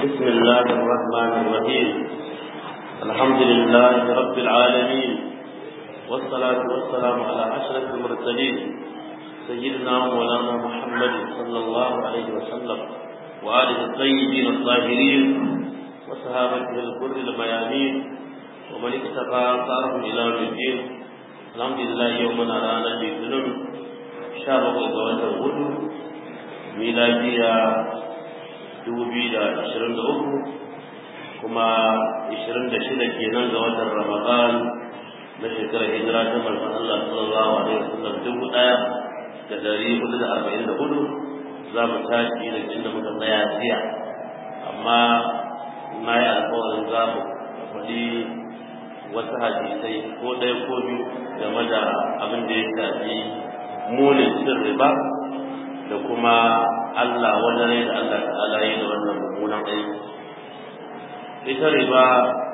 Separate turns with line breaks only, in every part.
بسم الله الرحمن الرحيم الحمد لله رب العالمين والصلاة والسلام على أشرف المرسلين سيدنا مولانا محمد صلى الله عليه وسلم وآله الطيبين الطاهرين وصحابته الغر الميامين ومن اكتفى أثارهم إلى يوم الدين الحمد لله يومنا رانا الاثنين شهر وقوة الغدو ميلادية dubu biyu da ashirin da uku kuma ashirin da shida kenan ga watan ramadan na shekarar hijira ta manzon Allah sallallahu alaihi wasallam dubu ɗaya da dari hudu da arba'in da hudu za mu tashi da inda muka tsaya jiya amma na yi alkawarin za mu faɗi wasu hadisai ko ɗaya ko biyu game da abin da ya shafi munin cin riba da kuma Allah wajen rai da Allah ta'ala yi da wannan mummunan aiki ita riba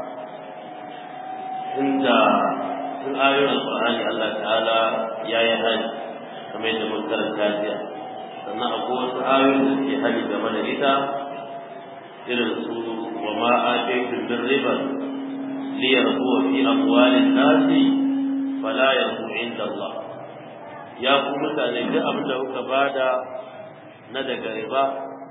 inda tun ayoyin alƙur'ani Allah ta'ala ya yi hali kamar yadda mun karanta jiya sannan akwai wasu ayoyin da suke hali game da ita irin su wa ma ataytum min riba li yarbu fi amwalin nasi fala yarbu inda Allah ya ku mutane duk abin da kuka bada na daga riba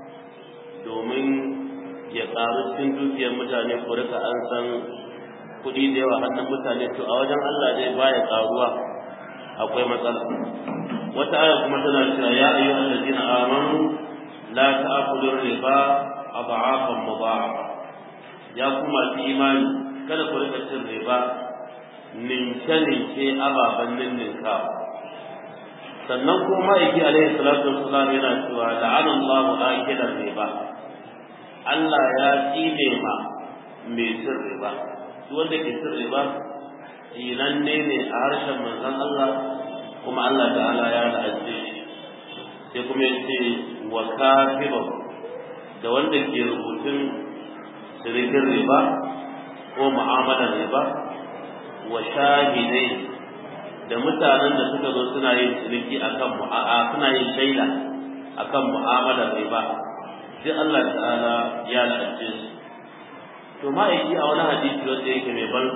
domin ya ƙaru cikin dukiyar mutane ko rika an san kuɗi da yawa hannun mutane to a wajen Allah zai baya ƙaruwa akwai matsala wata aya kuma tana cewa ya ayyu allazina amanu la ta'kulu riba adhafan mudha'afa ya kuma fi imani kada ku rika cin riba ninke ninke ababen ninninkawa sannan kuma ma'aiki alaihi salatu wassalam yana cewa la'ana Allahu akilan riba Allah ya tsine ma mai cin riba duk wanda ke cin riba tsinanne ne a harshen manzon Allah kuma Allah ta'ala ya la'ace shi sai kuma ya ce wa kafiba da wanda ke rubutun sirikin riba ko mu'amalar riba wa shahidai da mutanen da suka zo suna yin ciniki akan mu'a suna yin shaida akan mu'amalar riba sai Allah ta'ala ya lalace su to ma'aiki a wani hadisi wanda yake mai ban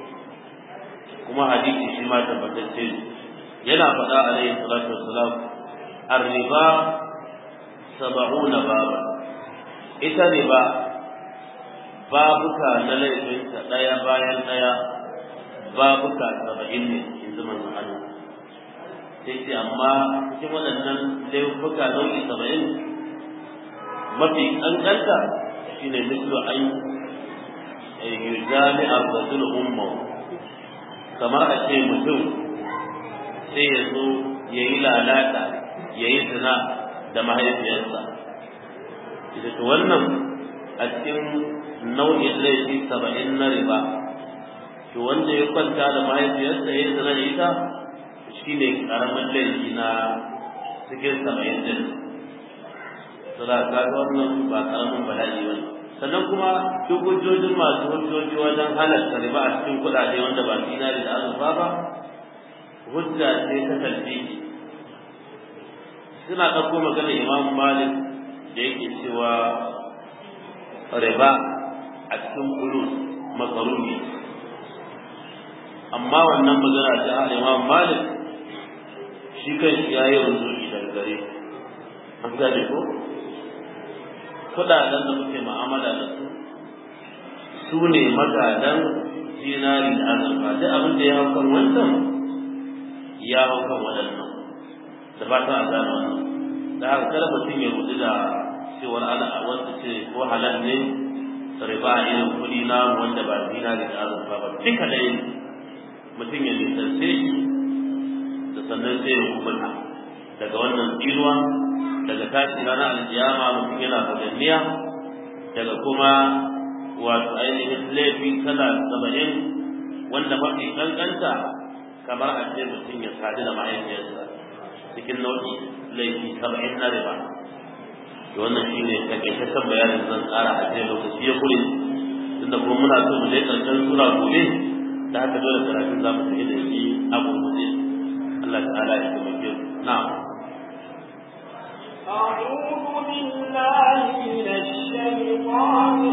kuma hadisi shi ma tabbatacce yana faɗa alaihi salatu wassalam ar-riba sab'una baba ita riba babuka na laifinta ɗaya bayan ɗaya babuka saba'in ne yanzu manzon Allah sai ce amma cikin waɗannan laifuka nau'i saba'in mafi ƙanƙanta shine mislu an yujami abdul umma kamar a ce mutum sai ya zo ya yi lalata ya yi zina da mahaifiyarsa ita to wannan a cikin nau'in laifi saba'in na riba to wanda ya kwanta da mahaifiyarsa ya zana da ita shi ne karamin laifi na cikin saba'in din sura ka ga wannan ba karamin bala'i ba sannan kuma duk hujjojin masu hujjoji wajen halatta riba a cikin kuɗaɗe wanda ba dinari da azurfa ba hujja ce ta talbiki suna ɗauko magana imam malik da yake cewa riba a cikin kulus makaruni amma wannan magana ta Imam Malik shi kan shi ya yi rubuci daga gare an gane ko kudaden da muke mu'amala da su su ne magadan dinari da azurfa duk abin da ya hau kan wancan ya hau kan waɗannan da ba ta gane wannan da haka kada mutum ya rudu da cewar ana wasu ce ko halal ne riba irin kuɗi na wanda ba dinari da azurfa ba duka ɗaya ne mutum ya nisance shi da sannan sai ya hukunta daga wannan tsinuwa daga tashi ranar aljiyama mutum yana faganniya daga kuma wato ainihin laifi kala saba'in wanda mafi kankanta kamar a ce mutum ya sadu da mahaifiyarsa cikin nau'i laifi saba'in na riba da wannan shi ne takaitaccen bayanin zan tsara a ce lokaci ya kure tunda kuma muna so mu je karshen sura gobe da haka dole karatun za mu tafi da shi a gurguje Allah ta'ala ya taimake mu na'am
أعوذ بالله من الشيطان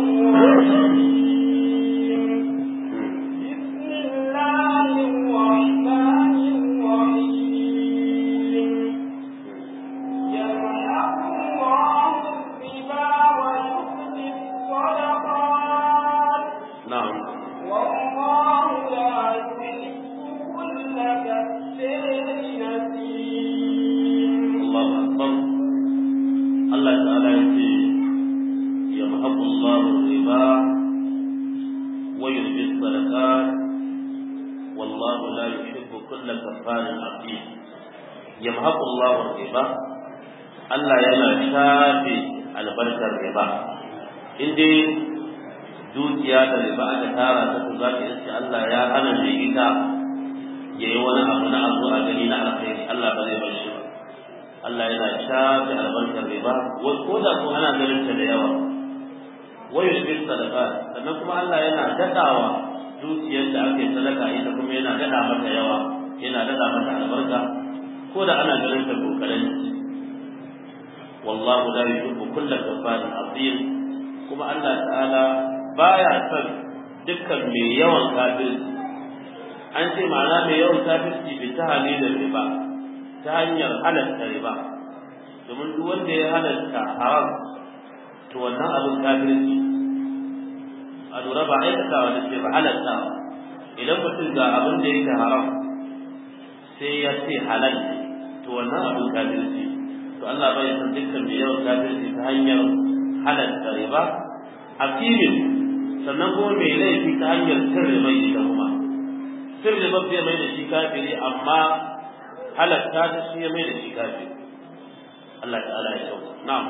kullu kafarin aqim yamhaqu Allahu riba Allah yana shafe albarkar riba in dai dukiya da riba aka tara ta to za ka iske Allah ya hana mai ita ya yi wani abu na abu a gani na alkhairi Allah ba zai bar shi ba Allah yana shafe albarkar riba ko da ko ana ganin ta da yawa wa yushbir sadaqa sannan kuma Allah yana dadawa dukiyar da aka yi sadaka ita kuma yana dada mata yawa yana dada mata albarka ko da ana ganin ta kokarin wallahu la yuhibbu kulla kafarin azim kuma Allah ta'ala baya son dukkan mai yawan kafirci an ce ma'ana mai yawan kafirci bi ta halilin riba ta hanyar halatta riba domin duk wanda ya halatta haram to wannan abin kafirci a lura ba aikatawa da ce ba halattawa idan mutum ga abin da yake haram sai ya ce halal to wannan abin kafirci to Allah bai san dukkan mai yawan kafirci ta hanyar halatta riba a filin sannan kuma mai laifi ta hanyar cin riba ita kuma cin riba zai mai da shi kafiri amma halatta ta shi ya mai da shi kafiri Allah ta'ala ya kyau na'am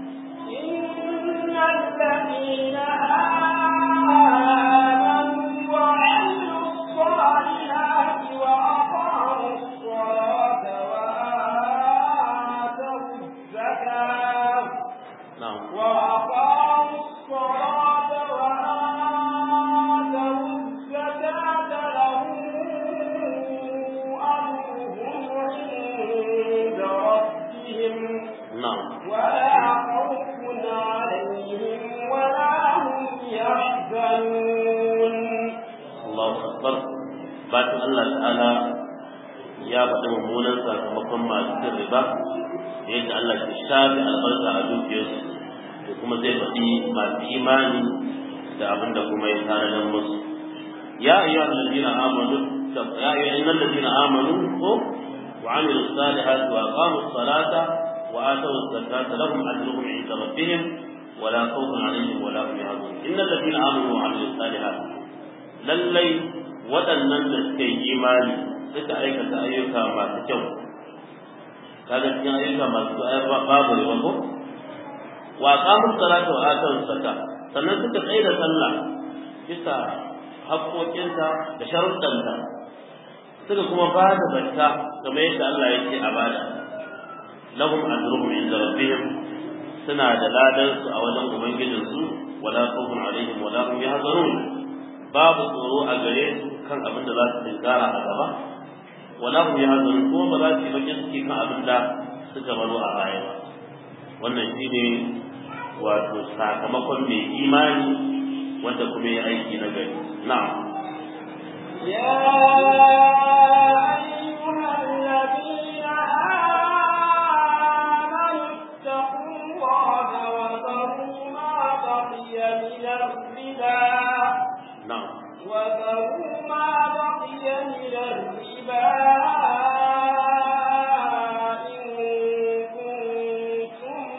إن الذين آمنوا وعملوا الصالحات وأقاموا الصلاة وآتوا الزكاة
na'am
وأقاموا الصلاة وآتوا الزكاة لهم أجرهم عند ربهم
na'am
ولا خوف عليهم ولا هم يحزنون
Allahu akbar bayan Allah ta'ala ya faɗi mummunan sakamakon masu cin riba da yadda Allah ke shafe albarka a dukiyarsu da kuma zai faɗi masu imani da abin da kuma ya tanadar musu ya ayyuha allazina amanu ya ayyuha innal ladina amanu ko wa amilu salihati wa aqamu salata wa atu zakata lahum ajruhum 'inda rabbihim ولا خوف عليهم ولا هم يحزنون ان الذين امنوا وعملوا الصالحات lallai waɗannan da suka yi imani suka aikata ayyuka masu kyau kaga cikin ayyuka masu ayyuka babu riba ko wa qamu salata wa atu zakka sannan suka tsaye da sallah bisa haƙoƙinta da sharuɗanta suka kuma ba da zakka kamar yadda Allah ya ce a bada lahum ajruhum inda rabbihim suna da ladan su a wajen ubangijinsu wala khawfun alaihim wala hum yahzanun babu tsoro a gare su kan abin da za su tinkara a gaba wala hum yahzanun ko ba za su yi bakin ciki kan abin da suka baro a baya ba wannan shine wato sakamakon mai imani wanda kuma ya aiki na gari na'am
يا أيها الذين آمنوا اتقوا الله وذروا ما بقي من الربا
na'am
وذروا ما بقي من الربا إن كنتم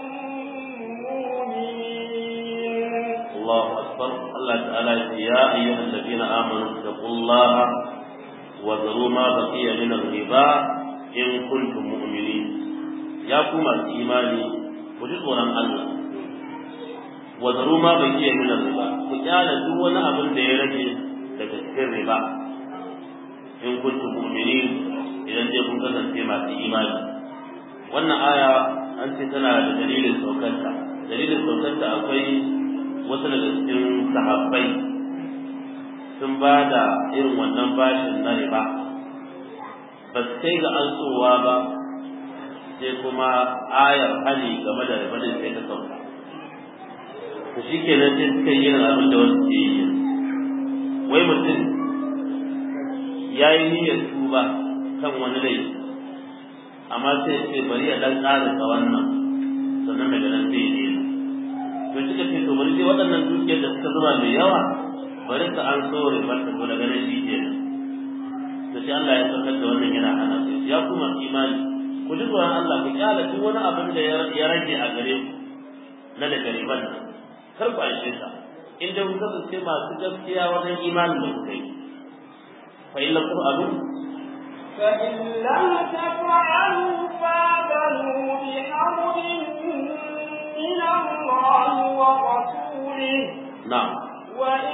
مؤمنين
الله أكبر الله تعالى يقول يا أيها الذين آمنوا اتقوا الله وذروا ما بقي من الربا إن كنتم مؤمنين يا كما إيماني وجدوا الله وذروا ما بقي من الربا وجعل دون أبن ديرجي لتذكر الربا إن كنتم مؤمنين إذا جاءكم كذا ما في إيماني wannan aya an ce tana da dalilin saukarta dalilin saukarta akwai wasu daga cikin sahabbai sun ba da irin wannan bashin na riba ba su kai ga ansowa ba sai kuma ayar hali game da riba din sai ta sauka to shi ke nan sai suka yi irin abin da wasu ke yi wai mutum ya yi niyyar tuba kan wani laifi amma sai ya ce bari ya dan ƙarasa wannan sannan daga nan zai daina to suka ce to bari sai waɗannan dukiyar da suka zuba mai yawa bari ka an so ribar ta daga nan shi ke to sai Allah ya saukar da wannan yana hana su ya kuma imani ku ji tsoron Allah ku kyala duk wani abin da ya rage a gare ku na daga riban nan kar ku aishe sa in da kuka kasance masu gaskiya wajen imanin da kuka yi fa illa ku abin
فإن لم تفعلوا فاذنوا بحرب من الله ورسوله
na'am
وإن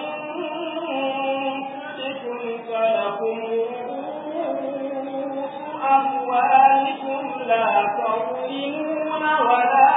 تبتم فلكم رؤوس أموالكم لا تظلمون ولا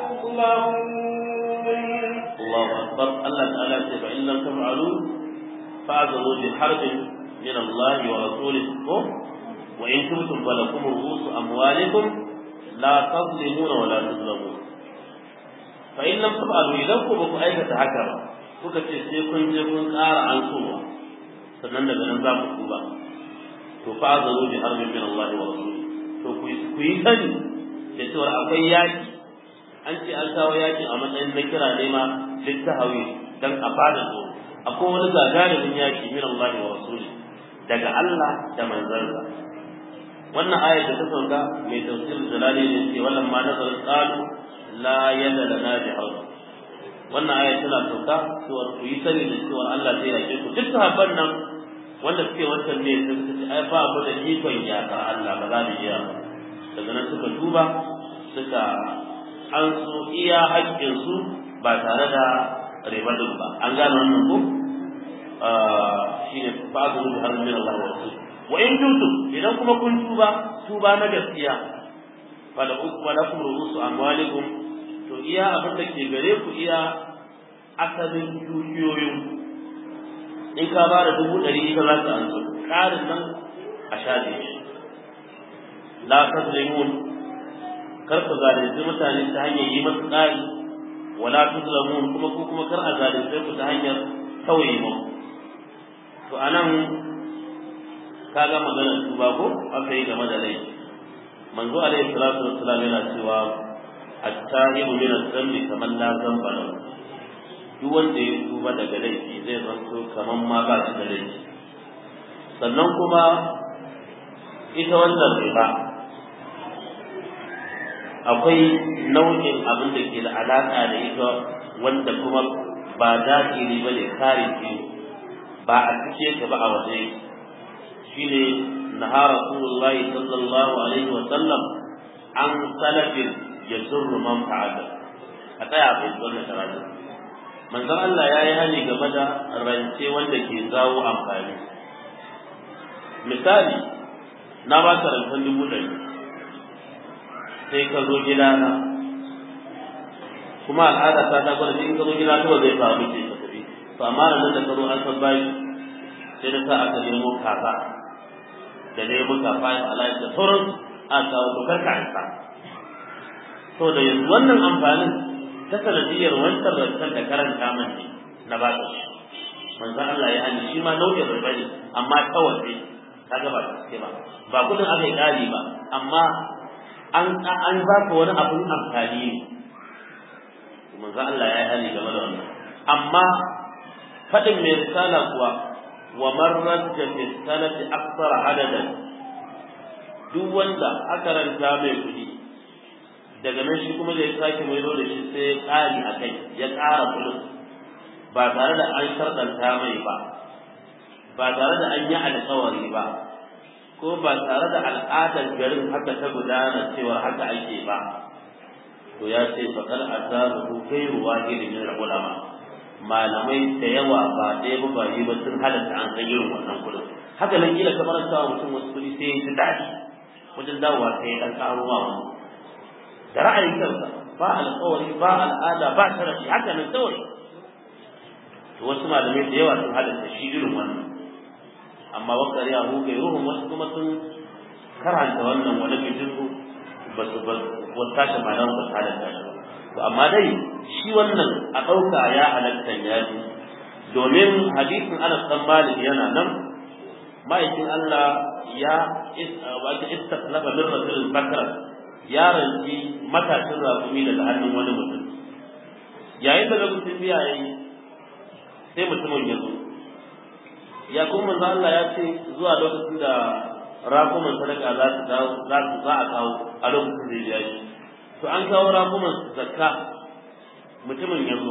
تظلمون
الله أكبر الله تعالى فإن لم تفعلوا فاعتذروا بحرب من الله ورسوله وإن تبتم فلكم رؤوس أموالكم لا تظلمون ولا تظلمون فإن لم تفعلوا إذا كنتم أيكة هكذا kuka ce sai kun je kun ƙara an sowa sannan daga nan za ku tuba to fa azaru bi harbin min Allah wa rasuli to ku yi sani da cewa akwai yaki an ce an kawo yaki a matsayin na kira ne ma littahawi dan a fada so akwai wani gagarumin yaki min Allah wa rasuli daga Allah da manzansa wannan ayar da ta sauka mai tafsir jalali ne ce wannan ma nazar qalu la yada lana bi harb wannan ayar tana sauka cewa ku yi sani da cewa Allah zai yake ku duk sahabban nan wanda suke wancan ne sun ce ai ba mu da ikon yakar Allah ba za mu iya daga nan suka duba suka an so iya haƙƙinsu ba tare da ribadin ba an gane wannan ko shi ne fa'adu da har min Allah wa rasul wa in tuntum idan kuma kun tuba tuba na gaskiya fala wala kum ru'usu amwalikum to iya abin da ke gare ku iya asalin dukiyoyin in ka ba da dubu ɗari ita za ka anso ƙarin nan a shaɗe shi la tazlimun kar ka zalunci mutane ta hanyar yi masu ƙari wala tuzlamun kuma ko kuma kar a zalunce ku ta hanyar tauye mu to anan kaga maganar tuba ko aka yi game da laifi manzo alaihi salatu wassalam yana cewa at-tahibu min adh-dhanbi kaman la dhanba lahu duk wanda ya tuba daga laifi zai zanto kaman ma ba shi da laifi sannan kuma ita wannan riba akwai nau'in abin da ke da alaƙa da ita wanda kuma ba daɗiri ba ne kare ce ba a cike ta ba a waje shine naha rasulullahi sallallahu alaihi wa sallam an salafin ya zurru man fa'ala a tsaya bai wannan karatu manzon Allah ya yi hali game da rance wanda ke zawo amfani misali na ba ka rancen dubu ɗari sai ka zo gidana kuma al'ada ta ta gwada in ka zo gida ta ba zai faru ce ka tafi to amma nan da ka zo an san bayi sai da sa aka nemo kafa da nemo kafa ya Allah da sauran a kawo to karka hanka to da yanzu wannan amfanin ta sanadiyar wancan rancen da karanta man ne na ba shi manzo Allah ya hanni shi ma nau'in riba ne amma ta waje kaga ba gaske ba ba kudin aka yi ƙari ba amma an an ba ka wani abun amfani ne manzo Allah ya yi hali game da wannan amma fadin mai risala kuwa wa marrat da fi sanati akthar adadan duk wanda aka ranta mai kudi daga nan shi kuma zai sake mai da shi sai ƙari a kai ya ƙara kudin ba tare da an sharɗanta mai ba ba tare da an yi alƙawari ba ko ba tare da al'adar garin haka ta gudana cewa haka ake ba to ya ce faƙar azabu gairu wahidin min ulama malamai da yawa ba ɗaya ba ba yi ba sun halatta an san irin wannan kuɗin haka nan kila kamar sa mutum wasu kuɗi sai ya ji daɗi wajen dawowa sai ya ɗan ƙaro ma wani da ra'ayin kansa ba alƙawari ba al'ada ba sharafi haka nan kawai to wasu malamai da yawa sun halatta shi irin wannan amma wakar ya hu kai ruhun wasu kuma sun karanta wannan wani bijiru ba su ba wasu tashi ma nan ba su halatta shi to amma dai shi wannan a ɗauka ya halatta ya ji domin hadisin Anas dan Malik yana nan ma'aikin Allah ya wata istaklafa min rasul bakra ya ranci matashin rakumi daga hannun wani mutum yayin da lokacin biya yayi sai mutumin ya zo ya kuma manzo Allah ya ce zuwa lokacin da rakuman sadaka za su dawo za su za a kawo a lokacin da ya yi to an kawo rakuman zakka mutumin ya zo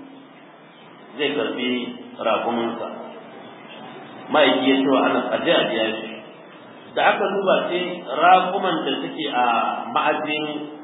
zai karbi rakumansa ma'aiki ya ce wa ana aje a biya shi da aka duba sai raƙuman da suke a ma'ajin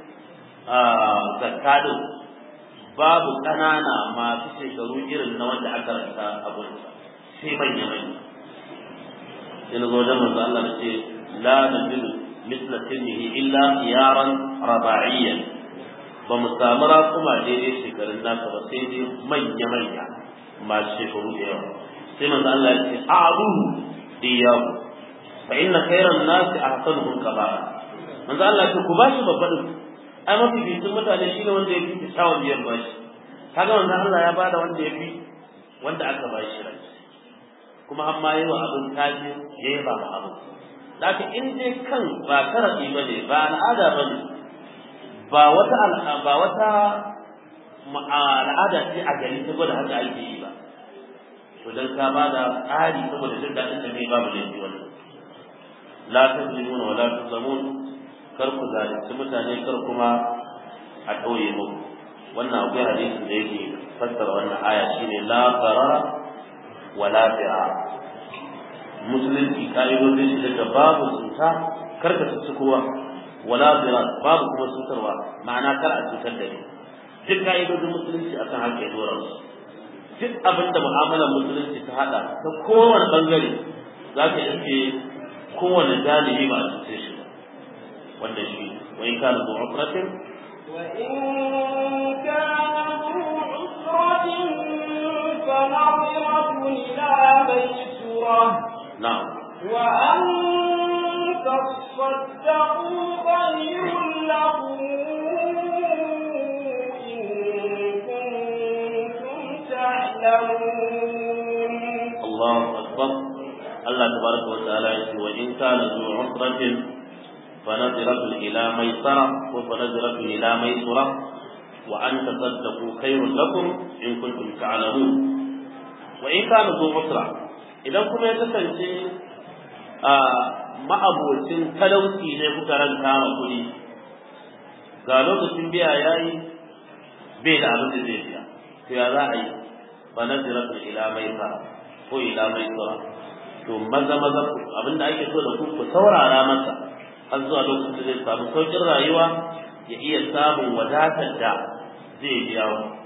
zakadin babu ƙanana masu shekaru irin na wanda aka rasa abun sai manya manya ina zo da manzo Allah ce la najidu misla sinnihi illa yaran raba'iyyan ba mu samu raƙuma daidai shekarun nasa ba sai dai manya manya masu shekaru da yawa sai manzo Allah ya ce a'budu iyahu fa inna khayran nasi ahsanuhum kabara manzo Allah ce ku bashi babban ai mafi bisin mutane shine wanda ya fi tsawon biyan bashi kaga manzo Allah ya bada wanda ya fi wanda aka bashi rai kuma amma yi wa abin kaji ya yi ba abin Zaka in dai kan ba karabi ba ne ba al'ada ba ne ba wata ba wata al'ada ce a gari ta gwada haka ake yi ba to dan ka ba da tsari saboda jin daɗin da mai babu laifi wannan la tazlimuna wa la tuzlamun kar ku zalunci mutane kar kuma a ɗauye muku wannan akwai hadisin da yake fassara wannan aya shine la barara wa la fi'a musulunci ka'idodin shi daga babu cuta kar ka cuci kowa wala zira babu kuma cutarwa ma'ana kar a cutar da ni duk ka'idodin musulunci akan haka ya dora su duk abin da mu'amalar musulunci ta hada ta kowane bangare za ka iske kowane jalibi ba a cuce shi ba wanda shi wa in kana zuwa usratin
وإن كان ذو عسرة فنظرة إلى ميسرة
na'am
وأن تصدقوا خير لكم إن كنتم تعلمون
Allahu akbar Allah tabaraka wa ta'ala ya ce wa in kana zu usratin fa nadiratu ila maisara wa fa nadiratu ila maisura wa an tasaddaqu khairun lakum in kuntum ta'lamun wa in kana zu usra idan kuma ya kasance a ma'abocin talauci ne kuka ranka ma kuɗi ga lokacin biya yayi bai da abin da zai biya to ya za a yi fa nadiratu ila maisara ko ila mai tsara to maza maza abinda ake so da ku ku saurara masa har zuwa lokacin da zai samu saukin rayuwa ya iya samun wadatar da zai biya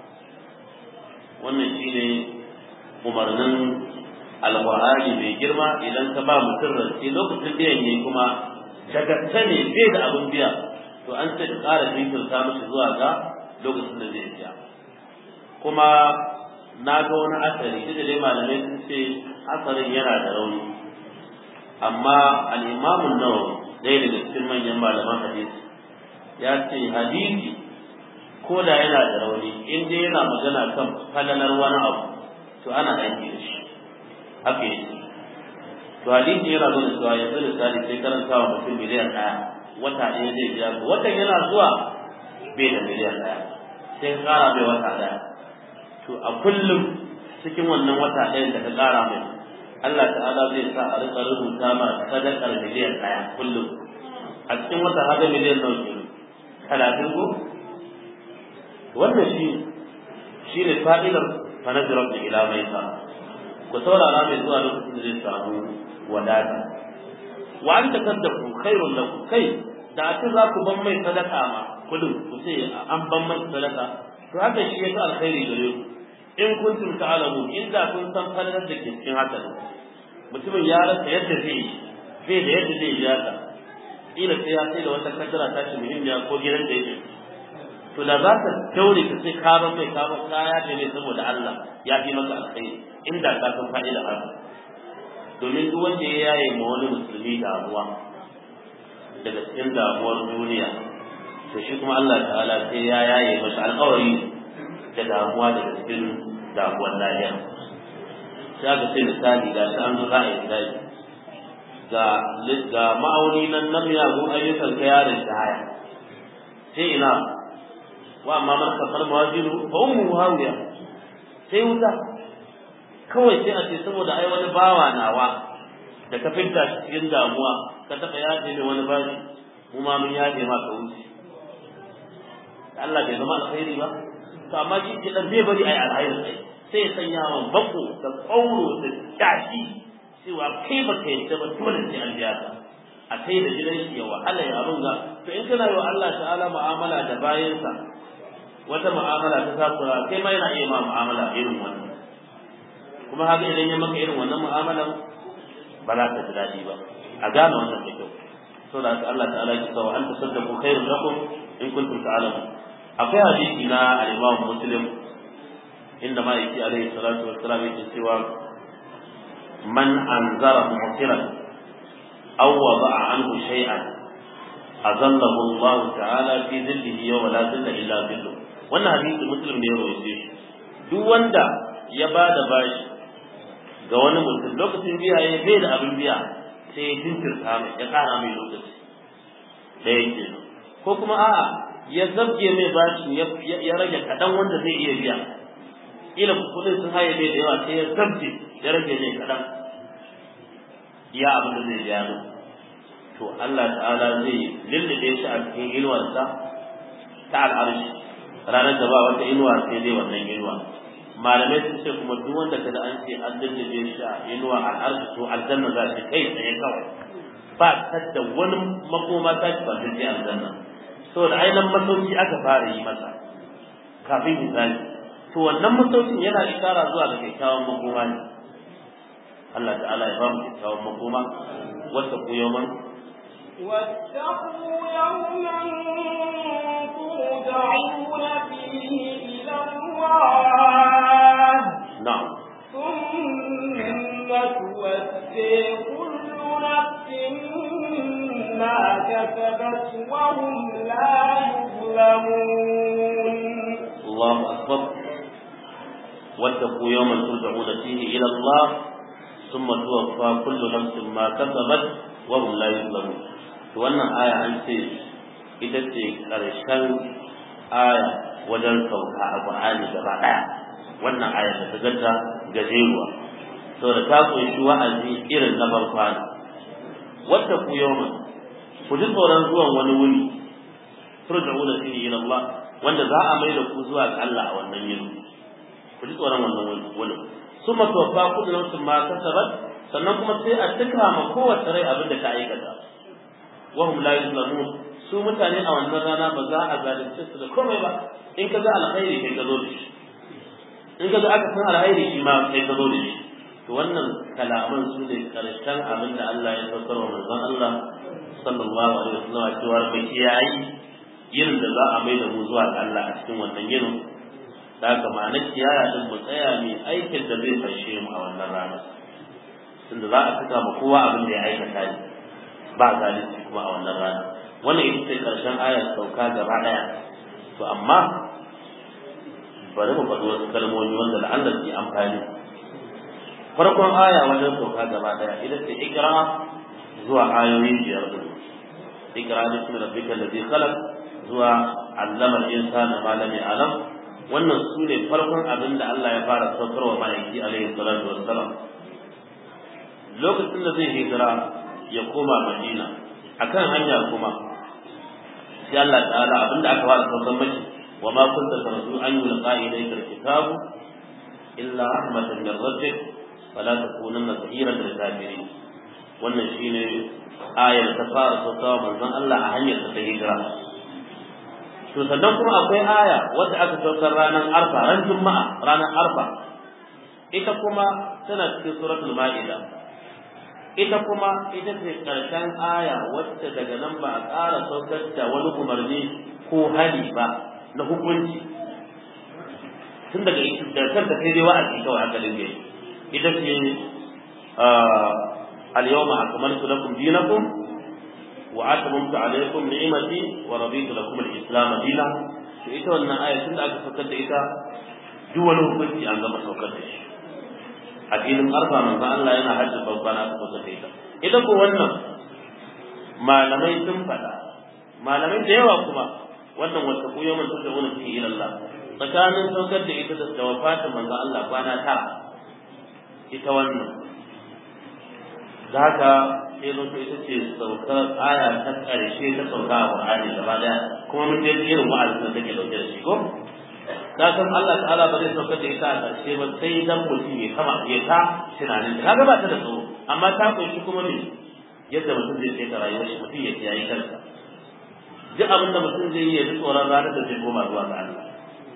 wannan shine umarnin alqur'ani mai girma idan ka ba mutum rance lokacin biyan yayi kuma daga ne bai da abin biya to an ce ka ƙara jinkirta mishi zuwa ga lokacin da zai biya kuma na ga wani asari duk da dai malamai sun ce asarin yana da rauni amma al-imamun nawawi ɗaya daga cikin manyan malaman hadisi ya ce hadisi ko da yana da rauni in dai yana magana kan falalar wani abu to ana aiki da shi haka yake to hadisi yana nuna cewa yanzu misali sai karanta wa mutum miliyan ɗaya wata ɗaya zai biya ko watan yana zuwa bai da miliyan ɗaya sai ka ƙara mai wata ɗaya to a kullum cikin wannan wata ɗayan da ka ƙara mai Allah ta'ala zai sa a rika rubuta ma sadakar miliyan ɗaya kullum a cikin wata hada miliyan nawa ke talatin ko wannan shi shi ne fa'idar fanajirar da ila mai sa ku saurara mai zuwa lokacin da zai samu wadata wa an ta kaddafu khairun lakum kai da aka za ku ban mai sadaka ma kullum ku ce an ban mai sadaka to haka shi ya alkhairi gare ku in kuntum ta'lamu inda kun san falalar da ke cikin haka ne mutumin ya rasa yadda zai yi bai da yadda zai yi haka ila sai ya sai da wata kaddara ta shi muhimmiya ko gidan da yake to da za ka daure ka sai ka ban mai ka ban kaya da ne saboda Allah ya fi maka alkhairi inda ka san fa'ida haka domin duk wanda ya yaye ma wani musulmi damuwa daga cikin damuwar duniya to shi kuma Allah ta'ala sai ya yaye masa alƙawari da damuwa daga cikin damuwar lahiya sai aka ce misali ga shi an zo za a yi misali ga ga ma'auni nan na miyagun ayyukan ka yaron shi haya sai ina wa amma man kafar mawajinu fa ummu hawiya sai wuta kawai sai a ce saboda ai wani bawa nawa da ka fidda shi cikin damuwa ka taɓa yaje ne wani bashi mu ma mun yaje ma ka wuce Allah bai zama alkhairi ba to amma shi ke dan zai bari ai alhairi sai sai ya sanya wa bako da kauro da tashi cewa kai ba kai ta ba dole sai an biya ka a kai da gidan shi ya wahala ya runga to in kana yi wa Allah ta'ala mu'amala da bayansa wata mu'amala ta takura kai ma yana iya ma mu'amala irin wannan kuma haka idan ya maka irin wannan mu'amalan ba za ka ji daɗi ba a gane wannan da kyau so da Allah ta'ala ya ce wa anta saddaqu khairun lakum in kuntum ta'lamun akwai hadisi na al-Imam Muslim inda ma yake alaihi salatu wassalam yake cewa man anzara mu'tiran aw wada'a anhu shay'an azallahu Allah ta'ala fi dhillihi yawma la dhilla illa dhilluh wannan hadisi Muslim ne ya rawaito shi duk wanda ya bada bashi ga wani mutum lokacin biya ya bai da abin biya sai ya jinkirta mai ya kara mai lokaci da yake ko kuma a'a ya zabge mai bashi ya rage kaɗan wanda zai iya biya ila kuɗin sun haye mai da yawa sai ya zabge ya rage mai kaɗan iya abin da zai biya mai to Allah ta'ala zai lullube shi a cikin inuwarsa ta al'arshi ranar da ba wata inuwa sai dai wannan inuwa malamai sun ce kuma duk wanda kada an ce an lullube shi a inuwa al'arshi to aljanna za shi kai tsaye kawai ba ta da wani makoma ta ci ba ta ce aljanna saboda ainihin masauki aka fara yi masa kafin misali to wannan masaukin yana ishara zuwa ga kyakkyawan makoma ne Allah ta'ala ya ba mu kyakkyawan makoma wata ku yawman
واتقوا يوما ترجعون فيه إلى الله
na'am
ثم توفي كل نفس ما كسبت وهم لا يظلمون
الله أكبر واتقوا يوما ترجعون فيه إلى الله ثم توفى كل نفس ما كسبت وهم لا يظلمون wannan aya an ce ita ce ƙarshen aya wajen sauka a Qur'ani gaba ɗaya wannan aya da ta ganta gajeruwa saboda ta kunshi wa'azi irin na barkwana wadda ku yawman ku ji tsoron zuwan wani wuni turja'una fihi ila Allah wanda za a mai da ku zuwa ga Allah a wannan yini ku ji tsoron wannan wuni summa tuwaffa kullu nafsin ma kasabat sannan kuma sai a tuka ma kowace rai abin da ta aikata wa hum la yuzlamun su mutane a wannan rana ba za a zalunce su da komai ba in ka ga alkhairi kai ka zo da shi in ka ga aka san alkhairi shi ma kai ka zo da shi to wannan kalaman su ne karshen abin da Allah ya saukar wa manzon Allah sallallahu alaihi wasallam cewa bai kiyayi yin da za a mai da mu zuwa ga Allah a cikin wannan yinin da haka ma'anar kiyaya din mu tsaya mai aikin da zai fashe mu a wannan rana tunda za a saka ma kowa abin da ya aikata ne ba zalunci kuma a wannan rana wannan ita ce karshen ayar sauka gaba daya to amma bari mu faɗi wasu kalmomi wanda da Allah ke amfani farkon aya wajen sauka gaba daya ita ce ikra zuwa ayoyi biyar din ikra bismi rabbika alladhi khalaq zuwa allama al-insana ma lam ya'lam wannan su ne farkon abin da Allah ya fara saukarwa malaki alaihi salatu wassalam lokacin da zai hijira ya koma Madina akan hanya kuma sai Allah ta'ala abin da aka fara saukar mashi wa ma kunta tarju an yulqa ilayka al-kitabu illa rahmatan min rabbik fala takunanna zahiran lil kafirin wannan shine ayar ta fara saukawa manzon Allah a hanyar ta hijira to sannan kuma akwai aya wadda aka saukar ranar arfa ran juma'a ranar arfa ita kuma tana cikin suratul ma'ida ita kuma ita ce karshen aya wadda daga nan ba a ƙara saukar da wani umarni ko hali ba na hukunci tun daga da kanta sai dai wa'azi kawai aka dinga ita ce al-yawma akmaltu lakum dinakum وأتممت عليكم نعمتي ورضيت لكم الإسلام دينا ita wannan aya tun da aka saukar da ita duk wani hukunci an gama saukar da shi a filin arfa manzo Allah yana hajji babban aka saukar da ita ita ko wannan malamai sun faɗa malamai da yawa kuma wannan wata ko yawan ta wani fi ila Allah tsakanin saukar da ita da wafatin manzo Allah kwana tara ita wannan da haka sai zo ita ce saukar aya ta ƙarshe ta sauka a Qur'ani gaba daya kuma mun je irin wa'azin da take dauke da shi ko ka san Allah ta'ala ba zai saukar da ita a ƙarshe ba sai dan mutum ya kama ya ta tunanin kaga ba ta da tsoro amma ta kunshi kuma ne yadda mutum zai sai rayuwar shi mutum ya kiyaye kansa duk abin da mutum zai yi ya ji tsoron ranar da zai koma zuwa ga Allah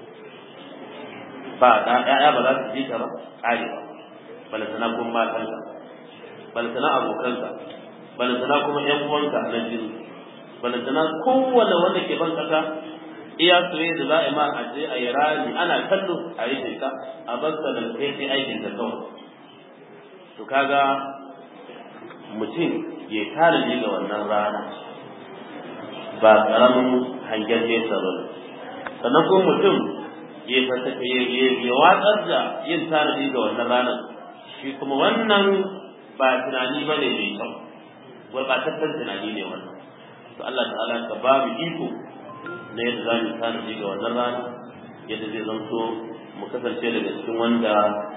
ba da ƴaƴa ba za su ji ka ba ƙare ba balantana kuma matanka balantana abokanka balantana kuma ƴan uwanka na jini balantana kowane wanda ke ban kasa iya soyayya da za a yi ma a je a yi rami ana kallo a yi ka a bar ka da kai sai aikin ka kawai to kaga mutum ya tarihi ga wannan rana ba karamin hangen nesa ba sannan kuma mutum ya watsar da yin tarihi ga wannan ranar shi kuma wannan ba tunani ba ne mai kyau gurɓataccen tunani ne wannan to Allah ta'ala ka ba mu iko na yadda za mu tanaji ga wannan rana yadda zai zanto mu kasance daga cikin wanda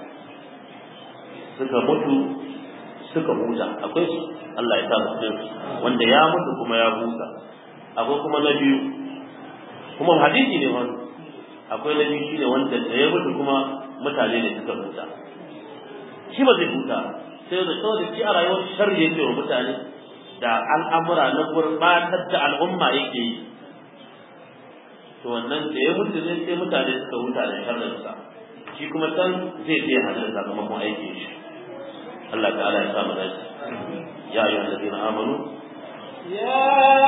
suka mutu suka huta akwai su Allah ya sa mu cikin wanda ya mutu kuma ya huta akwai kuma na biyu kuma hadisi ne wani akwai na biyu shine wanda da ya mutu kuma mutane ne suka huta shi ba zai huta sai da saboda shi a rayuwar sharri yake wa mutane da al'amura na gurbatar da al'umma yake yi to wannan da ya mutu zai sai mutane suka huta da sharrinsa shi kuma can zai je hannun sakamakon aikin shi Allah ta'ala ya samu dace ya ayyuhal ladina amanu
يا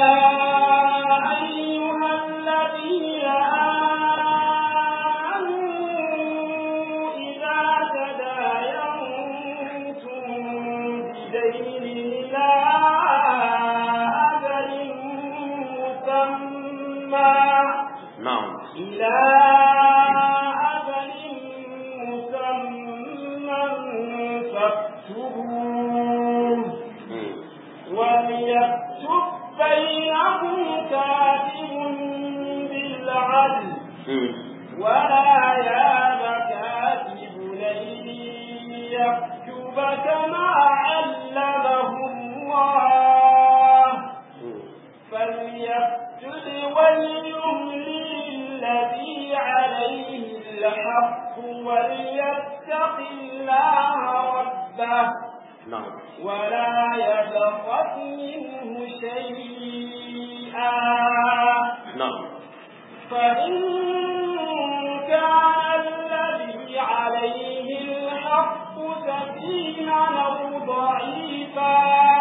أيها الذين آمنوا إذا تداينتم بدين إلى أجل مسمى
na'am
إلى أجل مسمى فاكتبوه
Mm.
وليكتب بينكم كاتب بالعدل
Mm.
ولا ياب كاتب ليل يكتب كما علمه الله
Mm.
فليكتب وليملي الذي عليه الحق وليتق الله ربه
na'am
ولا يبخس منه شيئا
na'am
فإن كان الذي عليه الحق سفيها أو ضعيفا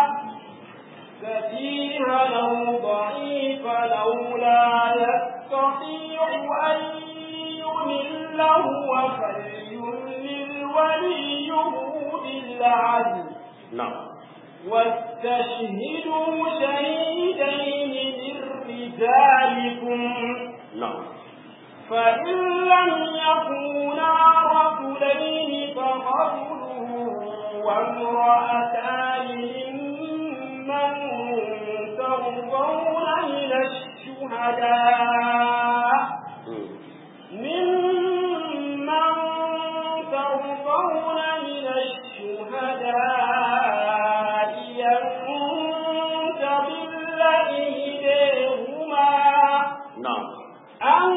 سفيها أو ضعيفا أو لا يستطيع أن يمل هو فليملل وليه بالعدل
na'am
واستشهدوا شهيدين من رجالكم
na'am
فإن لم يكونا رجلين فرجل وامرأتان ممن ترضون من الشهداء
Mm.
ممن ترضون من الشهداء ينتظر إليهما
na'am
أن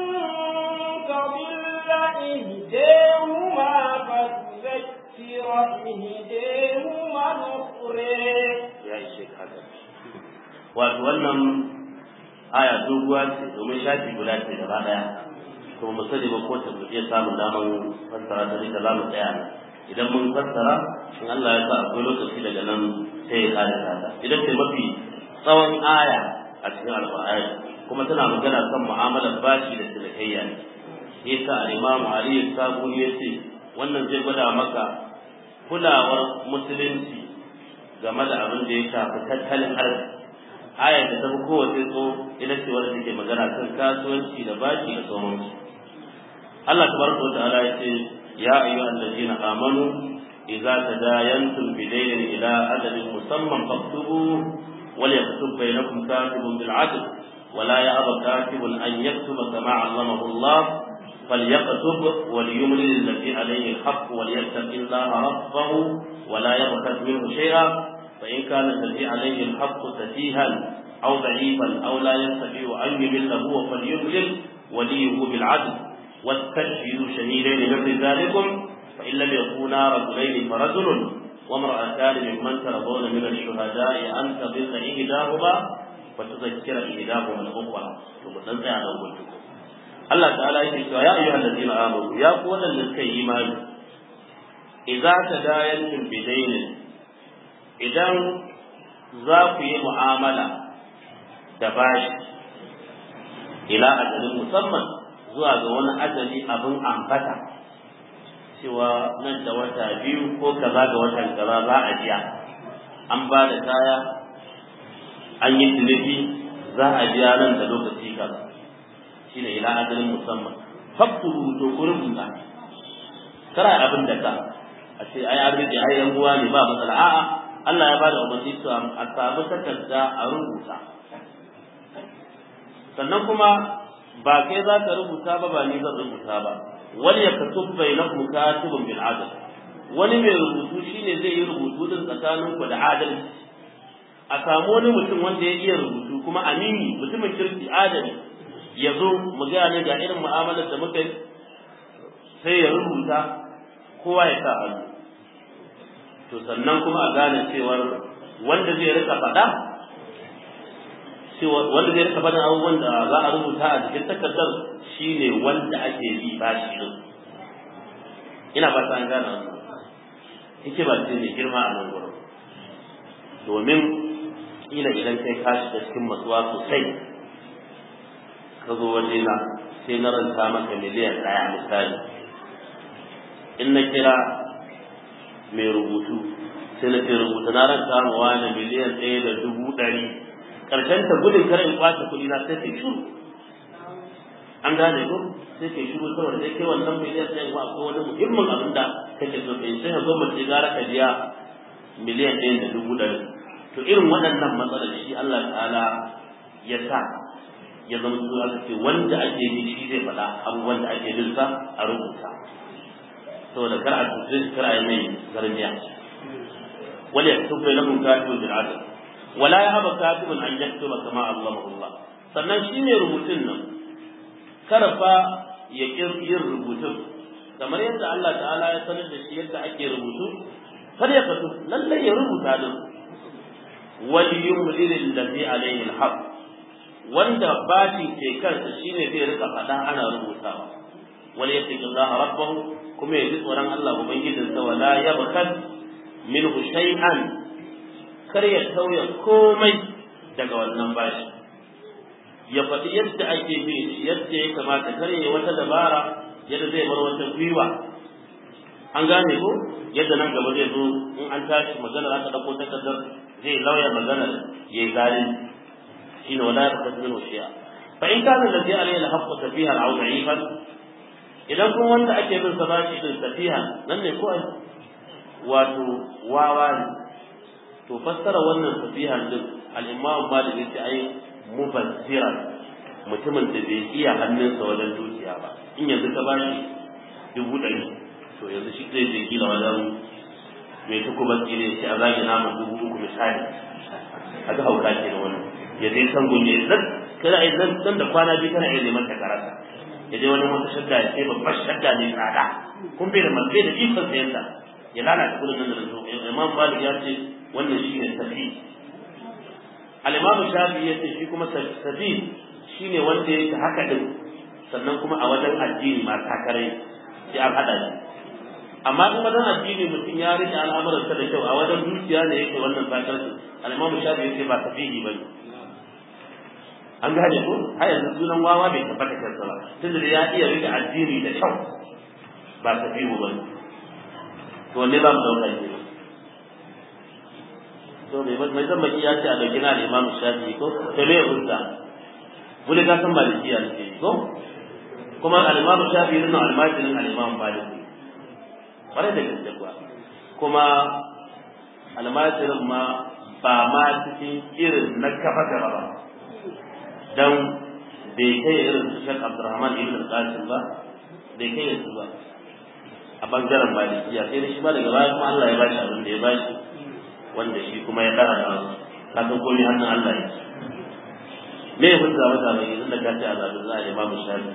تضل إهداهما فتذكر إهداهما الأخرى
ya ishe ka haka wato wannan aya doguwa ce domin shafi guda ce gaba daya kuma mu sani ba ko ta iya samun daman fassara ta rika za mu tsaya nan idan mun fassara in Allah ya sa akwai lokaci daga nan sai ya kare ta idan sai mafi tsawon aya a cikin alƙur'ani kuma tana magana kan mu'amalar bashi da cinikayya ne yasa al-Imam Ali Sabuni yace wannan zai gwada maka kulawar musulunci game da abin da ya shafi tattalin arziki ayar da ta fi kowace tso ita ce wadda take magana kan kasuwanci da bashi da sauransu Allah tabaraka wa ta'ala ya ce ya ayyuhal ladina amanu idza tadayantum bidaynin ila ajalin musamman faktubu wal yaktub bainakum katibun bil adl ولا يأبى كاتب أن يكتب كما علمه الله فليكتب وليملل الذي عليه الحق وليتق الله ربه ولا يبخس منه شيئا فإن كان الذي عليه الحق سفيها أو ضعيفا أو لا يستطيع أن يمل هو فليملل وليه بالعدل واستشهدوا شهيدين من رجالكم فإن لم يكونا رجلين فرجل wa mar'atan mimman tarawna min ash-shuhada'i an tadilla ihdahuma wa tudhakkira ihdahuma al-ukhra to mu dan tsaya nan gudu Allah ta'ala yake cewa ya ayyuhal ladina amanu ya ku wadanda suka yi imani idza tadayantum bidainin idan za ku yi mu'amala da bashi ila ajalin musamman zuwa ga wani ajali abin ambata cewa nan da wata biyu ko kaza ga watan kaza za a biya an ba da kaya an yi ciniki za a biya nan da lokaci kaza shine ila ajalin musamman faktubu to ku rubuta kara abin da ka a ce ai an rike ai yan uwa ne ba matsala a'a Allah ya bada umarni to a samu takarda a rubuta sannan kuma ba kai za ka rubuta ba ba ni zan rubuta ba wani ya katub bainakum katibun bil adl wani mai rubutu shine zai yi rubutu din tsakanin ku da adalci a samu wani mutum wanda ya iya rubutu kuma amini mutumin kirki adali ya zo mu gane ga irin mu'amalar da muka yi sai ya rubuta kowa ya sa hannu to sannan kuma a gane cewar wanda zai rika faɗa cewa wanda zai rika faɗin abubuwan da za a rubuta a cikin takardar shine wanda ake bi bashi din ina ba an gane wannan yake ba ce ne girma a nan gurin domin kila idan kai ka shiga cikin matsuwa sosai ka zo waje na sai na ranta maka miliyan ɗaya misali in na kira mai rubutu sai na ce rubuta na ranta ma wani miliyan ɗaya da dubu ɗari ƙarshen ta gudun kar in kwace kuɗi na sai kai shuru an gane ko sai kai shuru saboda sai kai wannan miliyan ɗaya ko akwai wani muhimmin abin da kake so kai sai ka zo mace gara ka biya miliyan ɗaya da dubu ɗari to irin waɗannan matsalar shi Allah ta'ala ya sa ya zama su aka ce wanda ake yi shi zai faɗa abubuwan da ake bin sa a rubuta saboda kar a tuce shi kar a yi mai zarmiya wala yaktub bainakum katibun bil adl wala yahaba katibun an yaktuba kama allamahu Allah sannan shi ne rubutun nan karfa ya yin rubutun kamar yadda Allah ta'ala ya sanar da shi yadda ake rubutu kar ya fito lallai ya rubuta din wal yumlil alladhi alayhi alhaq wanda bashin ke kansa shine zai rika faɗa ana rubutawa wal yattaqillaha rabbahu kuma ya ji tsoron Allah ubangijinsa wala yabkhal minhu shay'an kar ya tauya komai daga wannan bashi ya faɗi yadda ake bi yadda ya kamata kar ya wata dabara yadda zai bar wata gwiwa an gane ko yadda nan gaba zai zo in an tashi maganar aka ɗauko takardar zai lauya maganar ya yi zalunci shine wala yabkhal minhu shay'an fa in kana alladhi alayhi al-haqqu safihan aw da'ifan idan kuma wanda ake bin sa bashi din safiha nan ne ko wato wawa ne to fassara wannan safihan din al-imam malik yace ai mubazzira mutumin da bai iya hannunsa wajen dukiya ba in yanzu ka bashi dubu ɗari to yanzu shi zai je kila wajen mai ta kuma tsire shi a zagi naman dubu uku misali a ga hauka ke da wani ya je san gunye nan kana ai nan da kwana biyu kana iya neman ta karasa ya je wani wata shadda ya sai babbar shadda ne tsada kun bai da malbai da ikon sayan ta ya lalata kudin nan da zo imam malik ya ce wannan shi ne safi al-imam shafi ya ce shi kuma safi shine wanda ya ta haka din sannan kuma a wajen addini ma takarai sai an hada shi amma in wajen addini mutum ya rike al'amuransa da kyau a wajen dukiya ne yake wannan sakarsu al-imam shafi ya ce ba safihi bane an gane ko har yanzu sunan wawa bai tabbata kansa ba tunda da ya iya rike addini da kyau ba safihu bane to wanne za mu dauka ne to mai mai zan baki ya ce a dauki na Imam Shafi'i ko to me hujja wani ka san malikiya ne ko kuma al-Imam Shafi'i din al-Majirin al-Imam Malik bare da gaske kuwa kuma al-Majirin ma ba ma cikin irin na kafa gaba ba dan bai kai irin su Sheikh Abdurrahman ibn al-Qasim ba bai kai su ba a bangaren malikiya sai da shi ba daga baya kuma Allah ya bashi abin da ya bashi wanda shi kuma ya kara da wasu ka san komai hannun Allah ya me ya hujja mata mai yanzu da kace azabin Allah ya bamu shafi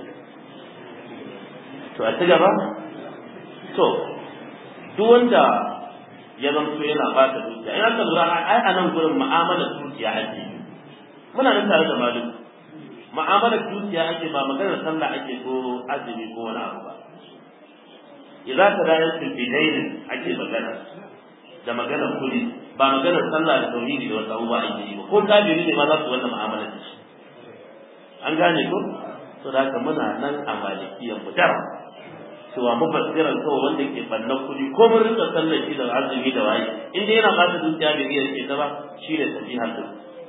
to a ci gaba to duk wanda ya zamto yana ba ta dukiya in aka lura ai a nan gurin mu'amalar dukiya ake muna nan tare da malum mu'amalar dukiya ake ba maganar sallah ake ko azumi ko wani abu ba idza tadayantu bidainin ake magana da maganar kudi ba maganar sallah da tauhidi da wasu abubuwa ake yi ba ko kafiri ne ma za su wannan mu'amalar da shi an gane ko to da haka muna nan a malikiyan mu dar cewa mufassiran kawai wanda ke bannan kuɗi ko mun rinka sallar shi da azumi da waye in dai yana bata zuciya bai iya rike ta ba shi ne safihan din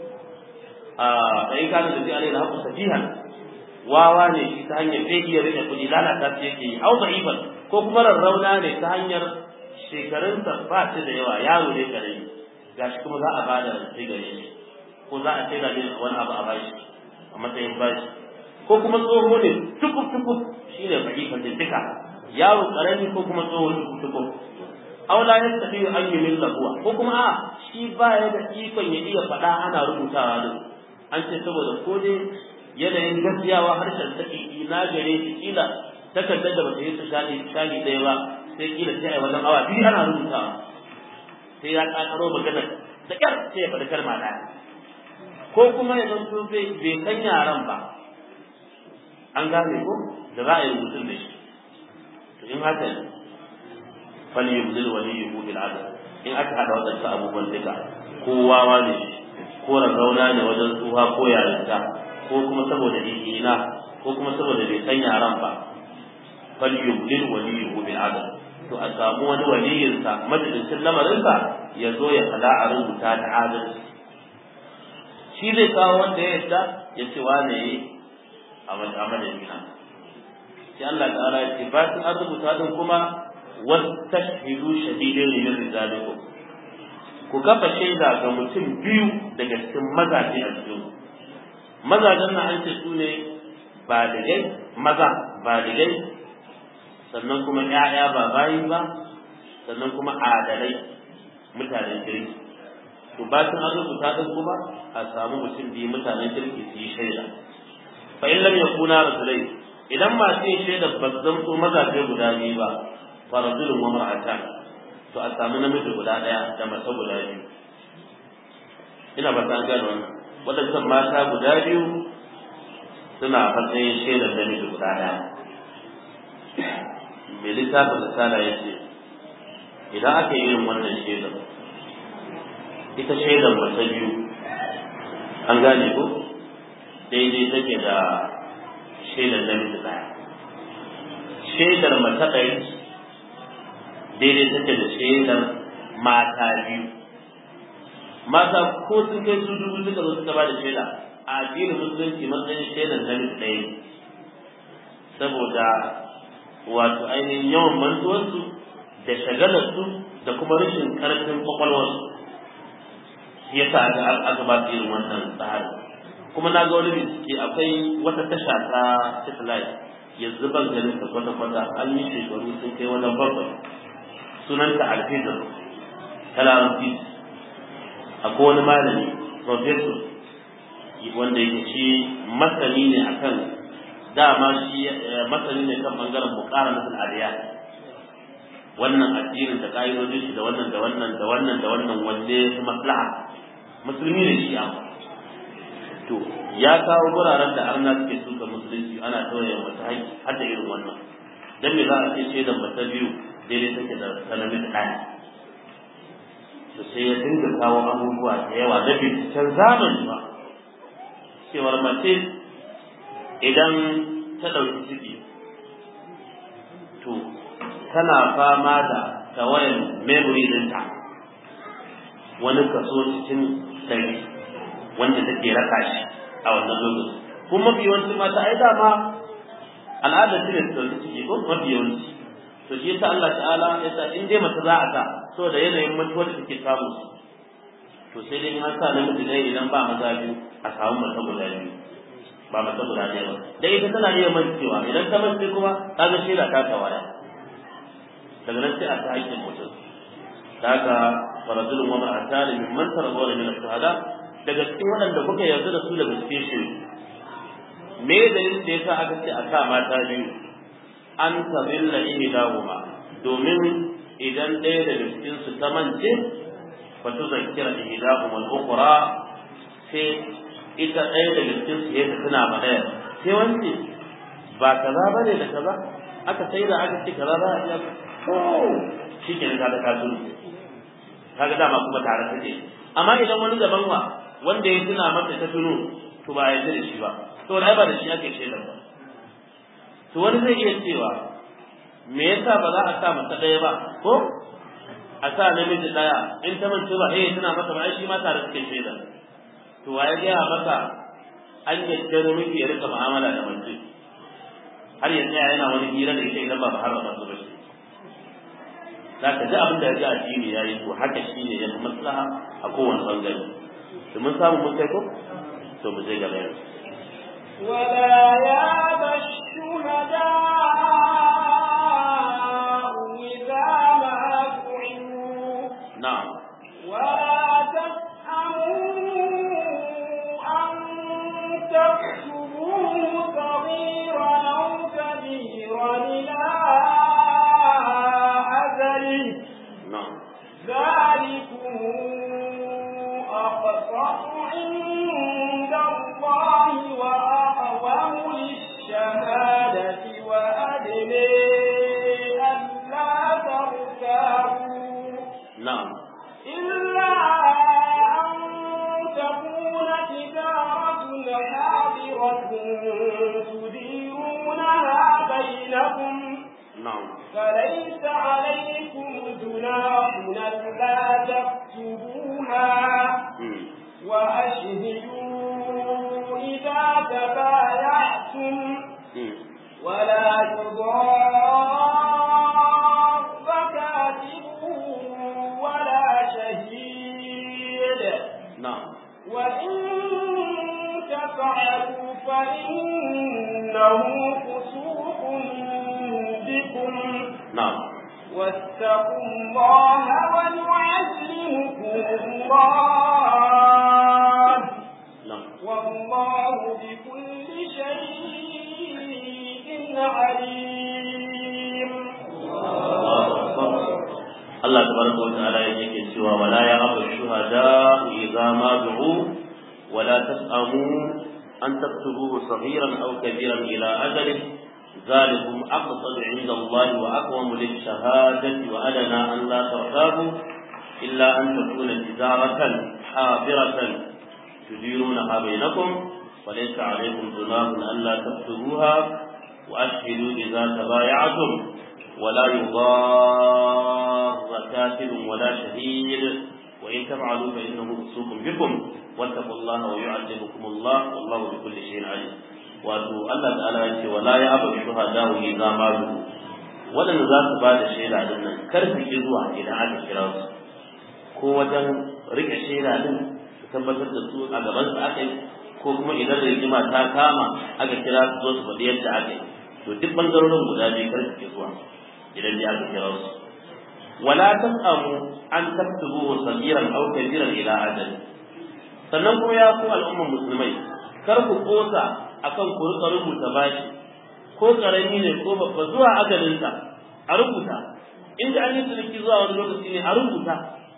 a sai ka da ji alai haku safihan wawa ne shi ta hanyar bai iya rike kuɗi lalata shi yake yi au da'ifan ko kuma rarrauna ne ta hanyar shekarunsa ba shi da yawa yaro ne kare gashi kuma za a bada sai gare shi ko za a sai da wani abu a bashi a matsayin bashi ko kuma tsoho ne tukuf tukuf shine da'ifan da duka yaro karami ko kuma tsohon tuko aula ya tafi an yi min lahuwa ko kuma a shi ba ya da ikon ya iya faɗa ana rubutawa ne an ce saboda ko dai yanayin gaskiyawa harshen ta ina gare shi kila takardar da bata yi su shani shani ɗaya ba sai kila sai a wajen awa biyu ana rubutawa sai ya ƙaƙaro magana da ƙyar sai ya faɗi kalma ɗaya ko kuma ya zanto bai san yaran ba an gane ko da za a yi rubutun da shi to in haka ne fal yubdil waliyyu bil adl in aka hada wadansu abubuwan duka ko wawa ne ko ragauna ne wajen tsuha ko yarinta ko kuma saboda ina ko kuma saboda bai san yaran ba fal yubdil waliyyu bil adl to a samu wani waliyinsa majalisin lamarinsa ya zo ya fada a rubuta da adalci shi zai kawo wanda ya yadda ya ce wane yi a madadina sai Allah ta'ala ya ce ba su an rubuta din kuma wastashhidu shahidin min rijalikum ku kafa shaida ga mutum biyu daga cikin mazaje a cikin mazajen nan an ce su ne baligai maza baligai sannan kuma ƴaƴa ba bayi ba sannan kuma adalai mutanen kirki to ba sun an rubuta din kuma a samu mutum biyu mutanen kirki su yi shaida fa in lam yakuna rajulai idan masu yin shaida ba su zamto mazaje guda biyu ba fa rajulun wa mar'atan to a samu namiji guda daya da mace guda biyu ina ba ta gano wannan wadannan mata guda biyu suna matsayin shaidar namiji guda daya mai littafin risala ya ce idan aka yi yin wannan shaidar ita shaidar mace biyu an gane ko daidai take da shaidar namiji ɗaya shaidar mace ɗaya daidai take da shaidar mata biyu mata ko sun kai su dubu suka zo suka ba da shaida a addinin musulunci matsayin shaidar namiji ɗaya saboda wato ainihin yawan mantuwarsu da shagalarsu da kuma rashin ƙarfin kwakwalwarsu ya sa aka ba su irin wannan tsari kuma na ga wani bincike akwai wata tasha ta satellite yanzu ban ganin ta kwata-kwata an yi shekaru sun kai wani bakwai sunanta alfizar ta larabci akwai wani malami professor wanda yake shi masani ne akan dama shi masani ne kan bangaren bukara na al'adiyya wannan addinin da ka'idodin shi da wannan da wannan da wannan da wannan wanne su maslaha musulmi ne shi amma to ya kawo guraren da arna suke suka musulunci ana tauye wata haƙƙi har da irin wannan dan me za a ce shaidan mata biyu daidai take da sanami da ɗaya to sai ya dinga kawo abubuwa da yawa na binciken zamani ba cewar mace idan ta ɗauki ciki to tana fama da tawayan memory ɗinta wani kaso cikin ɗari wanda take raka shi a wannan lokaci kuma mafi yawanci mata ai dama al'adar su ne su ɗauki ciki ko mafi yawanci to shi yasa Allah ta'ala ya sa in dai mace za a sa saboda yanayin mutuwar da take samu to sai dai an sa namiji dai idan ba maza biyu a samu mace guda biyu ba mace guda ɗaya ba da ita tana iya mancewa idan ta mance kuma ta ga shaida ta tawaya daga nan sai a ta aikin mutum da haka farajulun wa ma'atani min man tarzawna min ash-shuhada daga cikin waɗanda kuka yarda da su daga cikin shi me dalilin da yasa aka ce a sa mata biyu an tabilla ihdahuma domin idan ɗaya daga cikin su ta mance fa tuzakkira ihdahum al-ukhra sai ita ɗaya daga cikin su ya tuna ba ɗaya sai wance ba kaza bane da kaza aka sai da aka ce kaza za a iya ko shi ke ka da kasu kaga dama kuma tare take amma idan wani daban wa wanda ya tuna mata ta tuno to ba a yarda da shi ba to ai ba da shi ake shaidar ba to wani zai iya cewa me yasa ba za a sa mata ɗaya ba ko a sa namiji ɗaya in ta mace ba eh tana masa ba ai shi ma tare suke shaida to waye gaya maka an yadda namiji ya rika mu'amala da mace har ya tsaya yana wani hira da ita idan ba har ba su ba shi za ka ji abin da ya ji addini ya yi to haka shi ne ya fi maslaha a kowane bangare to mun samu mun kai ko to mu je gaba yanzu
ولا ياب الشهداء إذا ما دعوا
na'am
ولا تسأموا أن تكتبوه صغيرا أو كبيرا إلى أجله
na'am
ذلكم أقسط عند الله وأقوم للشهادة وأدنى ألا ترتابوا
na'am
إلا أن تكون تجارة حاضرة تديرونها بينكم
na'am
فليس عليكم جناح ألا تكتبوها
mm.
وأشهدوا إذا تبايعتم
mm.
ولا يضار كاتب ولا شهيد
na'am
وإن تفعلوا فإنه فسوق بكم
na'am
واتقوا الله ويعلمكم الله
na'am
والله بكل شيء عليم
Allah tabaraka wa ta'ala yake cewa wala ya abu shuhada idza ma du'u wala tas'amu an taktubuhu saghiran aw kabiran ila ajalih ذلكم أقصد عند الله وأقوم للشهادة وأدنى أن لا ترتابوا إلا أن تكون تجارة حاضرة تديرونها بينكم وليس عليكم جناح ألا تكتبوها وأشهدوا إذا تبايعتم ولا يضار كاتب ولا شهيد وإن تفعلوا فإنه فسوق بكم واتقوا الله ويعلمكم الله والله بكل شيء عليم wato Allah ta'ala ya ce wala ya abu shuhada wa idza ma du wadanda za su bada shaida din nan kar su ki zuwa idan aka kira su ko wajen rike shaida din su tabbatar da su a gaban su aka yi ko kuma idan rigima ta kama aka kira su zo su faɗi yadda aka yi to duk bangarorin guda biyu kar su ki zuwa idan dai aka kira su wala tasamu an taktubu sagiran aw kabiran ila ajal sannan kuma ya ku al'umman musulmai kar ku kosa akan ku rika rubuta bashi ko karami ne ko babba zuwa ajalinsa a rubuta inda an yi ciniki zuwa wani lokaci ne a rubuta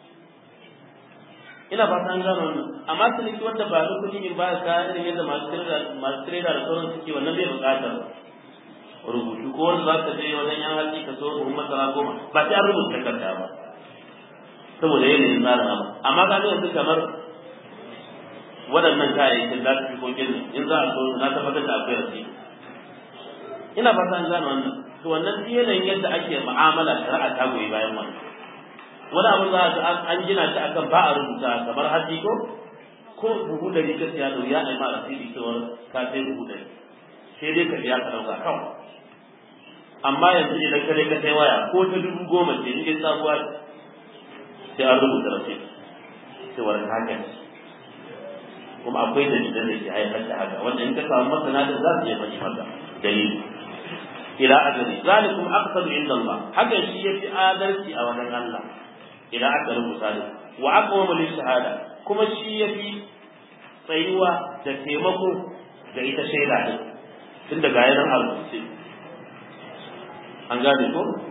ina ba an gano wannan amma ciniki wanda ba da kuɗi in ba ka irin yadda masu trader masu trader da sauran suke wannan bai buƙatar rubutu ko wanda za ka je wajen yan hatsi ka so buhun masara goma ba sai an rubuta takarda ba saboda yanayin tsarin abu amma ka ga yanzu kamar waɗannan kayayyakin za su fi kokin in za a so na tabbatar da akwai rasi ina fata an gano wannan to wannan yanayin yadda ake mu'amala shari'a ta goyi bayan wannan wani abu za a an gina shi akan ba a rubuta kamar haji ko ko buhu da rikar ya da ya aima rasidi cewar ka sai buhu da sai dai ka biya ka ɗauka kawai amma yanzu idan ka dai ka sai waya ko ta dubu goma ce in dai sabuwa sai an rubuta rasidi cewar ka haka kuma akwai dalilan da ke haifar da haka wanda in ka samu masana da za su iya faɗi maka dalili ila ajali zalikum aqsadu inda Allah hakan shi yafi adalci a wajen Allah idan aka rubuta da wa aqwamu lil shahada kuma shi yafi tsayuwa da taimako da ita shaida din tun daga yanar alƙursi an gane ko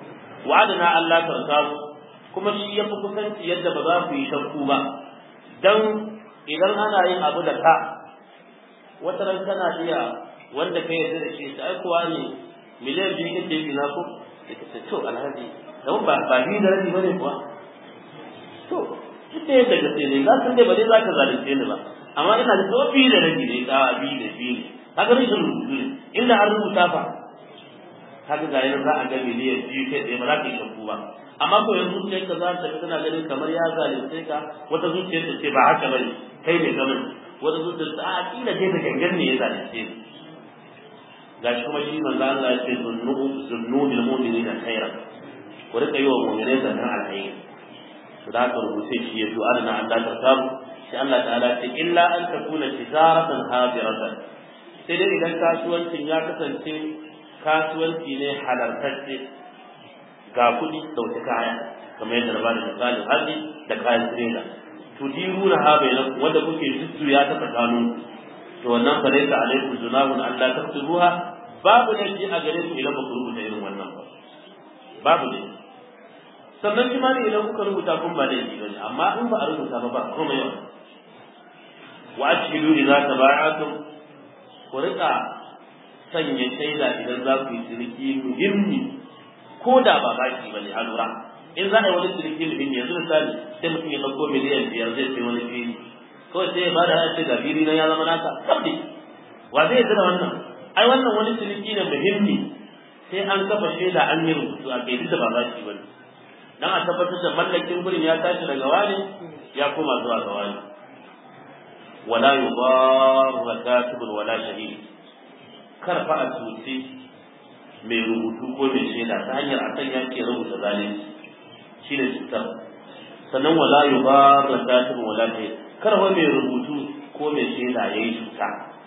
wa'adana Allah tarkabu kuma shi ya fi kusanci yadda ba za ku yi shakku ba dan idan ana yin abu da ka wata ran kana iya wanda kai yarda da shi sai kuwa ne miliyan biyu kake yi na ko sai ka ce to alhaji dan ba ba ni da rabi bane kuwa to duk da yadda gaske ne za san dai ba dai za ka zalunce ni ba amma ina da tsofi da rabi ne ka bi da bi ne kaga rashin rubutu ne inda an rubuta fa kaga ga yanzu za a ga miliyan biyu kai tsaye ba za ka yi shakku ba amma ko yanzu zuciyar ka za ta tana ganin kamar ya zalunce ka wata zuciyar ta ce ba haka bane kai ne kamar wata zuciyar ta a kila dai da gangan ne ya zalunce ni gashi kuma shi manzo Allah ya ce zunnu zunnu bil mu'minina khairan ku rika yi wa mu'minai zaton alheri to da haka rubuce shi ya zo ana Allah ta samu sai Allah ta'ala ce illa an takuna tijaratan hadiratan sai dai idan kasuwancin ya kasance kasuwanci ne halartacce ga kuɗi ɗauki kaya kamar yadda na bada misalin haji da kayan tirela to diruna ha bai nan wanda kuke jujjuya ta tsakanin to wannan fa laysa alaikum junahun alla taktubuha babu da a gare ku idan ba ku rubuta irin wannan ba babu ne sannan shi ma ne idan kuka rubuta kun ba da yi bane amma in ba a rubuta ba ba komai yawa wa ashhidu idza tabaya'tum ku rika sanya shaida idan za ku yi ciniki muhimmi ko da ba baki bane a lura in za a yi wani ciniki muhimmi yanzu misali sai mutum ya ɗauko miliyan biyar zai sai wani fili kawai sai ya ba da ce ga fili na ya zama naka kabdi wa zai yi da wannan ai wannan wani ciniki ne muhimmi sai an kafa shaida an yi rubutu a kai da ba baki bane dan a tabbatar da mallakin gurin ya tashi daga wani ya koma zuwa ga wani wala yudarra katibun wala shahid kar fa a tuce mai rubutu ko mai shaida ta hanyar a kan yake rubuta zalunci shi ne cutar sannan wala yudarra katibun wala shahid kar fa mai rubutu ko mai shaida yayi cuta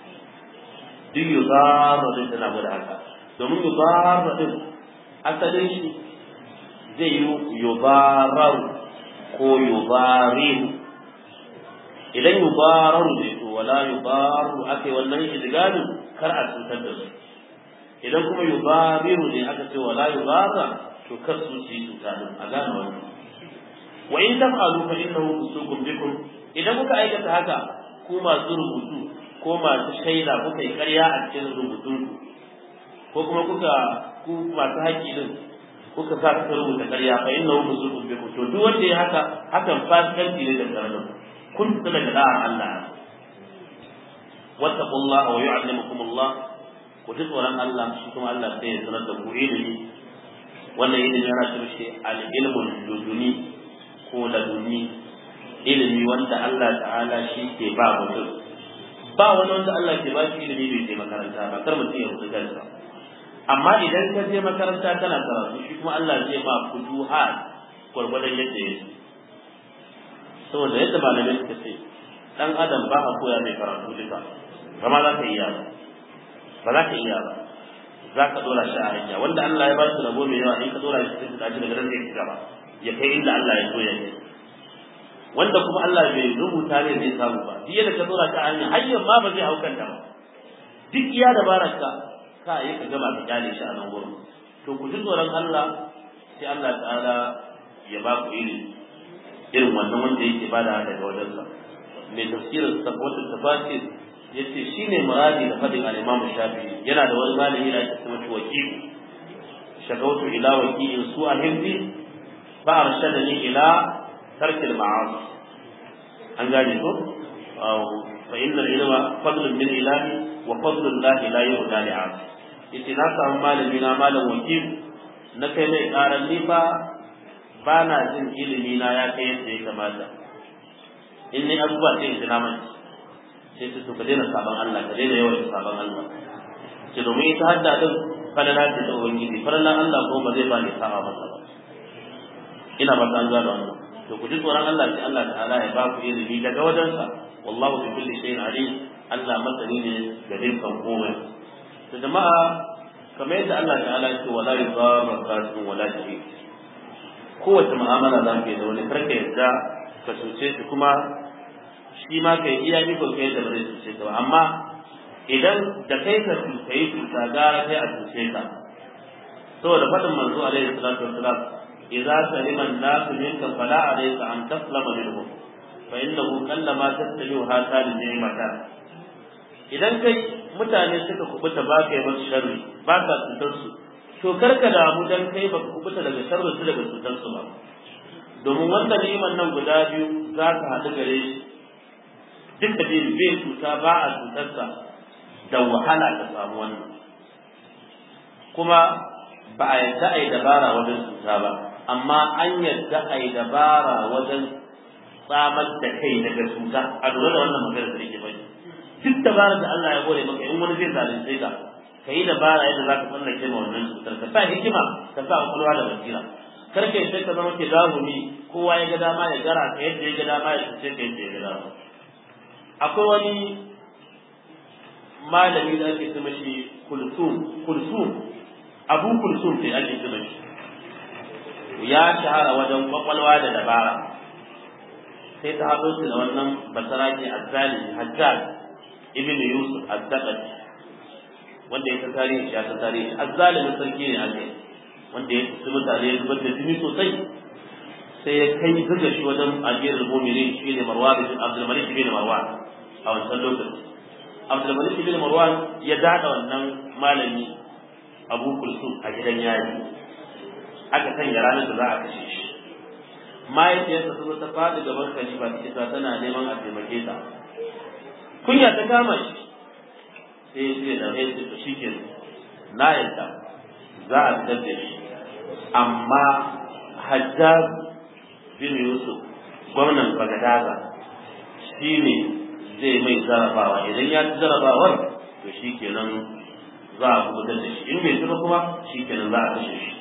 duk yudarra din tana gwada haka domin yudarra din asalin shi zai yi yubarar ko yubariru idan yubararu ne to wala yubaru aka yi wannan idgamin kar a cutar da su idan kuma yubariru ne aka ce wala yubara to kar su yi cuta din a gane wannan wa in taf'alu fa innahu fusuqun bikum idan kuka aikata haka ku masu rubutu ko masu shaida kuka yi ƙarya a cikin rubutun ko kuma kuka ku masu haƙƙi din kuka sa kuka rubuta ƙarya fa innahu fusuqun bikum to duk wanda ya haka hakan fasikanci ne da karamin kun fita daga da'ar Allah wattaqullaha wa yu'allimukumullah ku ji tsoron Allah shi kuma Allah sai ya sanar da ku ilimi wannan ilimi yana ce mishi al-ilmul laduni ko laduni ilimi wanda Allah ta'ala shi ke ba mutum ba wani wanda Allah ke ba shi ilimi bai je makaranta ba kar mutum ya mutu kansa amma idan ka je makaranta kana karatu shi kuma Allah zai ma fuduhat gwargwadon yadda ya saboda yadda malamai suka ce dan adam ba a koya mai karatu duka kama za ka iya ba ba za ka iya ba za ka dora shi a hanya wanda Allah ya ba shi rabo mai yawa in ka dora shi sai ka daga nan zai gaba ya kai inda Allah ya so ya kai wanda kuma Allah bai rubuta ne zai samu ba duk yadda ka dora shi a hanya hanyar ma ba zai hau kanta ba duk iya dabararka ka yi ka gama ka kyale shi a nan gurin to ku ji tsoron Allah sai Allah ta'ala ya ba ku ilimi irin wannan wanda yake bada daga wajensa mai tafsirin sabwatu tafasir yace shine muradi da fadin al-Imam Shafi'i yana da wani malami da ake cewa wakil shagautu ila wakilin su a hindi fa arshadani ila tarkil ma'asi an gane ko fa inna al-ilma fadlun min ilahi wa fadlu Allah la yuhda li 'abd yace na samu malami na malam wakil na kai mai karan nifa ba na jin ilimi na ya kai yadda ya kamata in ni abubuwa sai in ji na mai sai su ka daina sabon Allah ka daina yawan sabon Allah ce domin ita hadda din falala ce ta ubangiji falalan Allah ko ba zai ba ni saba masa ba ina ba ta gano wannan to ku ji tsoron Allah sai Allah ta'ala ya ba ku ilimi daga wajensa wallahu bi kulli shay'in alim Allah masani ne ga dukkan komai to jama'a kamar yadda Allah ta'ala ya ce wala yudarra kasibun wala shahid kowace mu'amala za ka yi da wani karka yadda ka cuce shi kuma shi ma ka yi iya nufin kai da zai cuce ka ba amma idan da kai ka cuta yi cuta gara kai a cuce ka saboda faɗin manzo alaihi salatu wassalam idza salima an-nasu minka fala alayka an taslama minhum fa innahu kallama tattabi'u hasal ni'mata idan kai mutane suka kubuta ba kai musu sharri ba ka cutar su to karka damu dan kai baka kubuta daga sharri su daga cutar su ba domin wanda ni'imar nan guda biyu za ka haɗu gare shi duk da bai bai cuta ba a cutarsa da wahala ka samu wannan kuma ba a yadda a yi dabara wajen cuta ba amma an yadda a yi dabara wajen tsamar da kai daga cuta a lura da wannan magana da nake bane duk dabarar da Allah ya gore maka in wani zai zalunce ka ka yi dabara yadda za ka tsallake ma wannan cutar ka sa hikima ka sa kwakwalwa da basira kar ka sai ka zama ke zahumi kowa ya ga dama ya gara ka yadda ya ga dama ya cuce ka yadda ya ga dama akwai wani malami da ake ce mashi kulsum kulsum abu kulsum sai ake ce mashi ya shahara wajen kwakwalwa da dabara sai ta haɗo shi da wannan basaraki azzalimi hajjaj ibn yusuf azzaqat wanda ya ta tarihi ya ta tarihi azzalimin sarki ne ake wanda ya ci mutane ya zubar da jini sosai sai ya kai zuga shi wajen ajiyar mu'minin shi ne marwan abdul malik bin marwan a wancan lokaci abdulmalik bin marwan ya dada wannan malami abu kulsum a gidan yari aka sanya ranar da za a kashe shi mahaifiyarsa sun ta faɗi gaban khalifa ta isa tana neman a taimake ta kunya ta kama shi sai ya ce da ya ce shi ke na yadda za a fitar da shi amma hajjaj bin yusuf gwamnan bagadaza shi ne zai mai jarabawa idan ya ci jarabawar to shi kenan za a kubutar da shi in bai ci kuma shi kenan za a kashe shi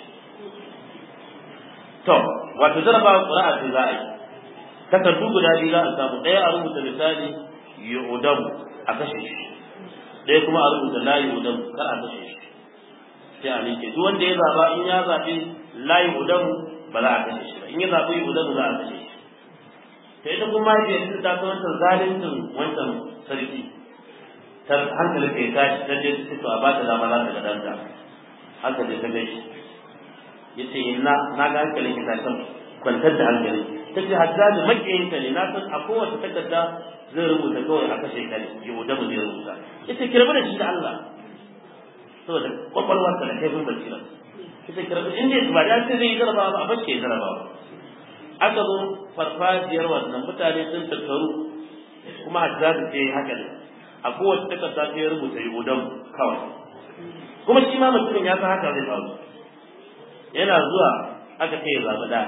to wato jarabawa ƙura'a ce za a yi takardu guda biyu za a samu ɗaya a rubuta misali yu'udam a kashe shi ɗaya kuma a rubuta la yu'udam kar a kashe shi sai a ninke duk wanda ya zaba in ya zaɓi la yu'udam ba za a kashe shi ba in ya zaɓi yu'udam za a kashe shi ta ita kuma ya ce ta ta wancan zalincin wancan sarki ta hankali ka ya tashi ta je ta to a ba ta dama za ta ga danta haka je ta gaishe ya ce na na ga hankali ka tashi kwantar da hankali ta ce hajjaji makiyinka ne na san a kowace takarda zai rubuta kawai a kashe ka ne yau da mu zai rubuta ya ce kirbi da shi da Allah saboda kwakwalwarsa da kaifin basira ya ce kirbi in dai ba da sai zai yi jarabawa ba a bace ya jarabawa aka zo farfajiyar wannan mutane sun tattaru kuma hajjaji ce haka ne a kowace takarda sai ya rubuta yudan kawai kuma shi ma mutumin ya san haka zai faru yana zuwa aka kai zaɓi da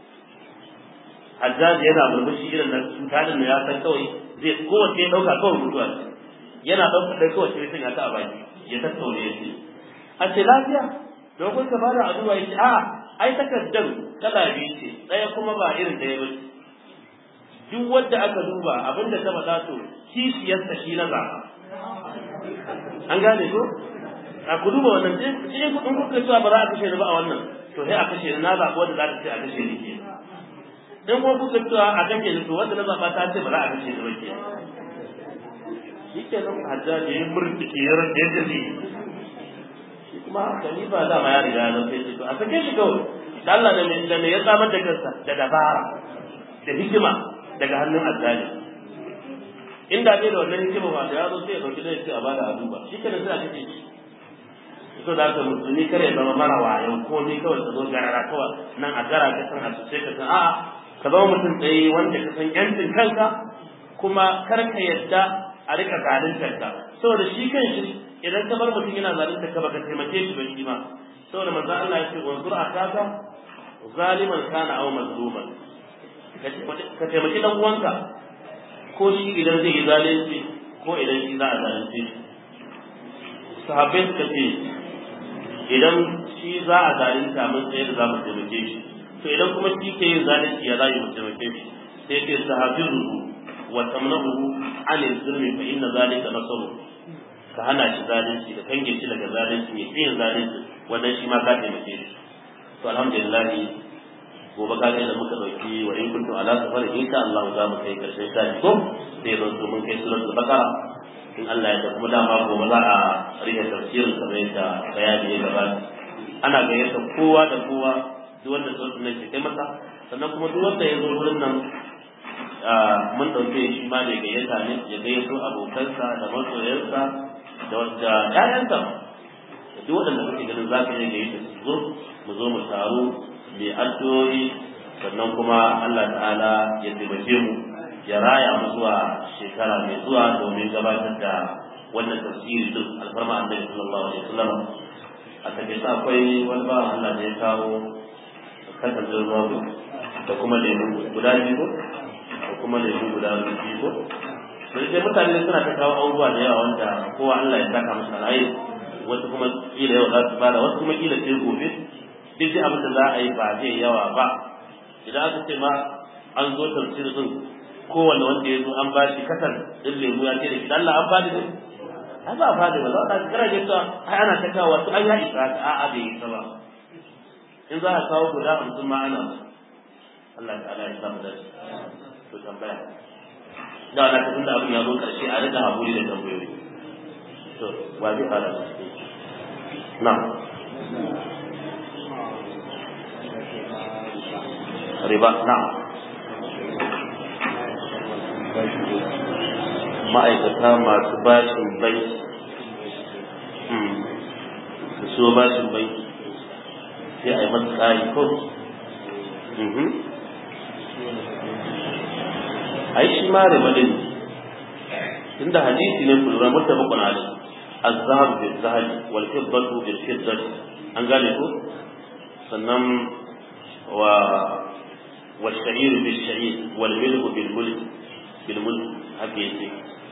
hajjaji yana murmushi irin nan cutalin da ya san kawai zai kowace ya ɗauka kawai mutuwa ce yana ɗaukar ɗaya kowace ya sanya ta a baki ya tattaune ya ce a ce lafiya don kun ka bada addu'a ya ce a ai takardar kala biyu ce ɗaya kuma ba irin ɗaya ba ce duk wanda aka duba abinda ta faɗa to kishiyarsa shi na zaɓa an gane ko a ku duba wannan sai in kuka cewa ba za a kashe ni ba a wannan to sai a kashe ni na zaɓa wanda za ta ce a kashe ni ke in kuma kuka cewa a kashe ni to wanda na zaɓa ta ce ba za a kashe ni ba ke shi ke nan hajjaji ya murtuke ya rage yadda zai shi kuma khalifa dama ya riga ya zafe shi to a sake shi kawai da Allah da mai da mai ya samar da kansa da dabara da hikima daga hannun azzali inda bai da wannan hikima ba da ya zo sai ya dauki da ya a bada a duba shi kenan sai a kace shi so da haka musulmi kare ya zama mara wayo ko ni kawai ka zo garara kawai nan a gara ka san a cuce ka san a'a ka zama mutum tsaye wanda ka san yancin kanka kuma kar ka yadda a rika zaluntar ka saboda shi kan shi idan ka bar mutum yana zalunta ka baka taimake shi ba shi ma saboda manzo Allah ya ce wanzur akaka zaliman kana aw mazluman ka taimaki dan uwanka ko shi idan zai yi zalunci ko idan shi za a zalunce shi sahabbai suka ce idan shi za a zalunta mun sai da za mu taimake shi to idan kuma shi ke yin zalunci ya za mu taimake shi sai ce sahabiru wa tamnahu anil zulmi fa inna zalika nasru ka hana shi zalunci da kange shi daga zalunci ya yin zalunci wannan shi ma ka taimake shi to alhamdulillah gobe ka ga da muka dauki wa in kuntum ala safar insha Allah za mu kai karshen shafi ko sai zo to mun kai suratul baqara in Allah ya da kuma dama gobe za a rike tafsirin kamar yadda bayani ya gabata ana gayyata kowa da kowa duk wanda sautin nan ke kai masa sannan kuma duk wanda ya zo wurin nan mun ɗauke shi ma da gayyata ne ya gayyato abokansa da masoyansa da wadda ƴaƴansa da duk waɗanda kake ganin za ka iya gayyata su zo mu zo mu taru mai addu'o'i sannan kuma Allah ta'ala ya taimake mu ya raya mu zuwa shekara mai zuwa domin gabatar da wannan tafsiri din alfarma annabi sallallahu alaihi wasallam a take akwai wani ba Allah da ya kawo kasar ruwa da kuma lemu guda biyu ko da kuma lemu guda biyu ko sai dai mutane suna ta kawo abubuwa da yawa wanda kowa Allah ya saka musu alheri wasu kuma kila yau za su bada wasu kuma kila sai gobe duk abin da za a yi ba zai yawa ba idan aka ce ma an zo tafsir din kowanne wanda ya zo an ba shi kasar din lemu ya ce da shi Allah an bada ne ai ba fadi ba za ka kira ke cewa ai ana ta kawo wasu an ya isa ka a'a bai isa ba in za ka kawo guda hamsin ma ana Allah ta'ala ya samu da to tambaya da wani kafin da abin ya zo karshe a rika haƙuri da tambayoyi to wa zai fara da shi na riba na ma'aikata masu bashin banki da so bashin banki sai a yi masa tsari ko ai shi ma riba din tunda hadisi ne kulura muttafaqun alai az-zahab bil zahab wal fiddatu bil fiddati an gane ko sannan wa والشعير بالشعير والملح بالملح بالملح haka yake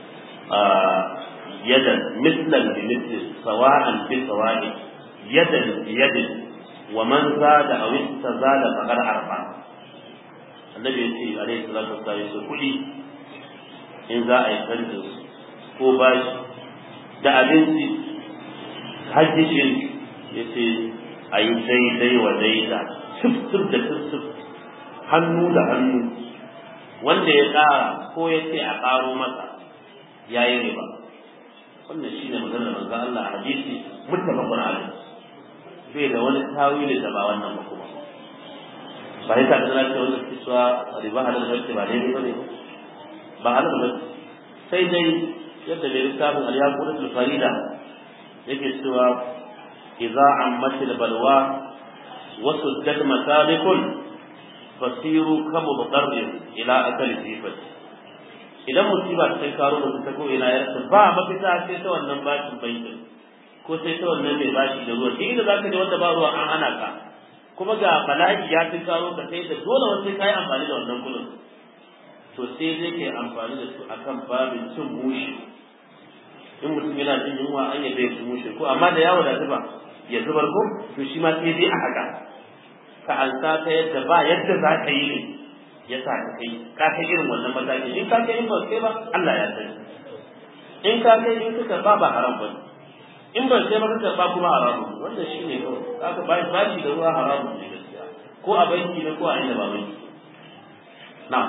يدا مثلا بمثل سواء بسواء يدا بيد ومن زاد او استزاد فقد عرف annabi ya ce alaihi salatu wassalam su kuɗi in za a yi canjin ko bashi da abinci hajji shiri ya ce a yi daidai wa daida sif da sif hannu da hannu wanda ya ƙara ko ya ce a ƙaro masa ya yi riba wannan shi ne maganar manzo Allah a hadisi muttafaqun alayh bai da wani tawili da ba wannan ba kuma ba ya ta da ce wannan cewa riba halal ne ba ne ba ne ba halal ba sai dai yadda mai littafin al-yaqutul farida yake cewa idza ammatil balwa wa suddat masalikun fasiru kama muqarrir ila akal sifat idan musiba ta kai karo da ta ko ina ya rasa ba mafita sai ta wannan bashin bankin ko sai ta wannan mai bashi da ruwa sai da zaka je wanda ba ruwa an hana ka kuma ga bala'i ya fi karo ka sai da dole wanda kai amfani da wannan kudin to sai zai kai amfani da su akan babin cin mushi in mutum yana jin yunwa an yabe ya ci mushi ko amma da yawo da zuba ya zubar ko to shi ma sai dai a haka ka ansa ta yadda ba yadda za ka yi ne ya sa ka kai ka kai irin wannan mataki in ka kai in ba kai ba Allah ya sani in ka kai in ka karba ba haram ba in ban sai ba ka karba kuma haramu wannan shi ne kawai aka ba ba shi da ruwa haramu ne gaskiya ko a banki ne ko a inda ba banki na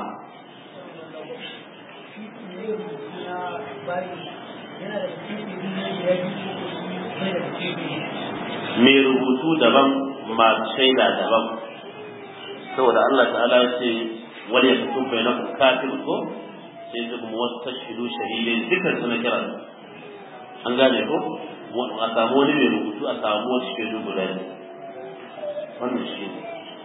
mai rubutu daban masu shaida daban saboda Allah ta'ala ya ce wani ya fito bai na kafin ko sai su kuma wasu tashidu shahidai dukkan su na kira an gane ko a samu wani mai rubutu a samu wasu shaidu guda ne wannan shi ne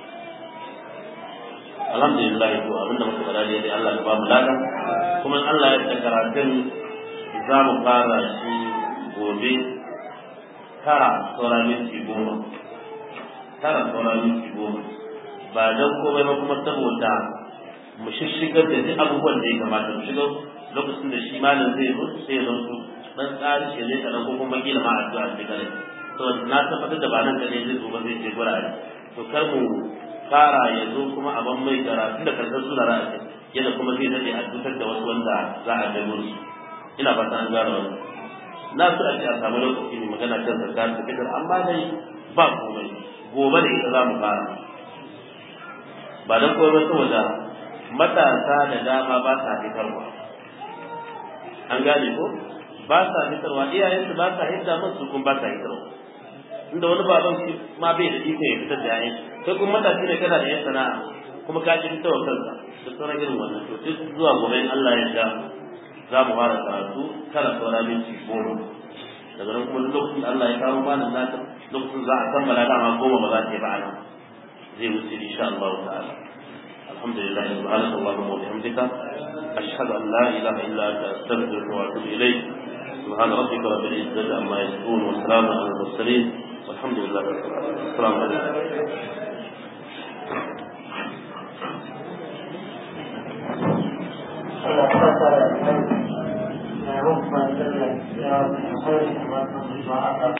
alhamdulillah to abinda muka faɗa dai Allah ya ba mu lada kuma Allah ya ta karatun za mu fara shi gobe tara sauran minti goma tara sauran minti goma ba don komai ba kuma saboda mu shishigar da duk abubuwan da ya kamata mu shigar lokacin da shi malam zai zo sai ya su dan tsari shi ne kadan ko kuma kila ma addu'a ce kare to na tabbatar da ba nan kadai zai zo ba zai je gurare to kar mu fara ya zo kuma a ban mai karatu da karshen sura ra'a yadda kuma zai dade a tutar da wasu wanda za a gano su ina fata an gano wannan na so a ce a samu lokaci ne magana kan zakar da fitar amma dai ba komai gobe da ita za mu fara ba don komai saboda matasa da dama ba sa fitarwa an gane ko ba sa fitarwa iyayensu ba sa hidda musu kun ba sa hitarwa inda wani baban shi ma bai da iko ya fitar da yayin kai kuma matashi ne kana da yan sana'a kuma ka ji fitowa kanka da sauran irin wannan to sai zuwa gobe in Allah ya sha za mu fara karatu kala saura minti goma daga nan kuma lokacin da Allah ya kawo malam naka lokacin za a kammala dama goma ba za ta yi ba a nan zai wuce insha Allah ta'ala alhamdulillah subhanaka allahumma wa bihamdika ashhadu an la ilaha illa anta astaghfiruka wa atubu ilayk سبحان ربك رب العزة عما يصفون وسلام على المرسلين والحمد لله رب العالمين السلام عليكم
Allah ya sa da ya rufa da ya ya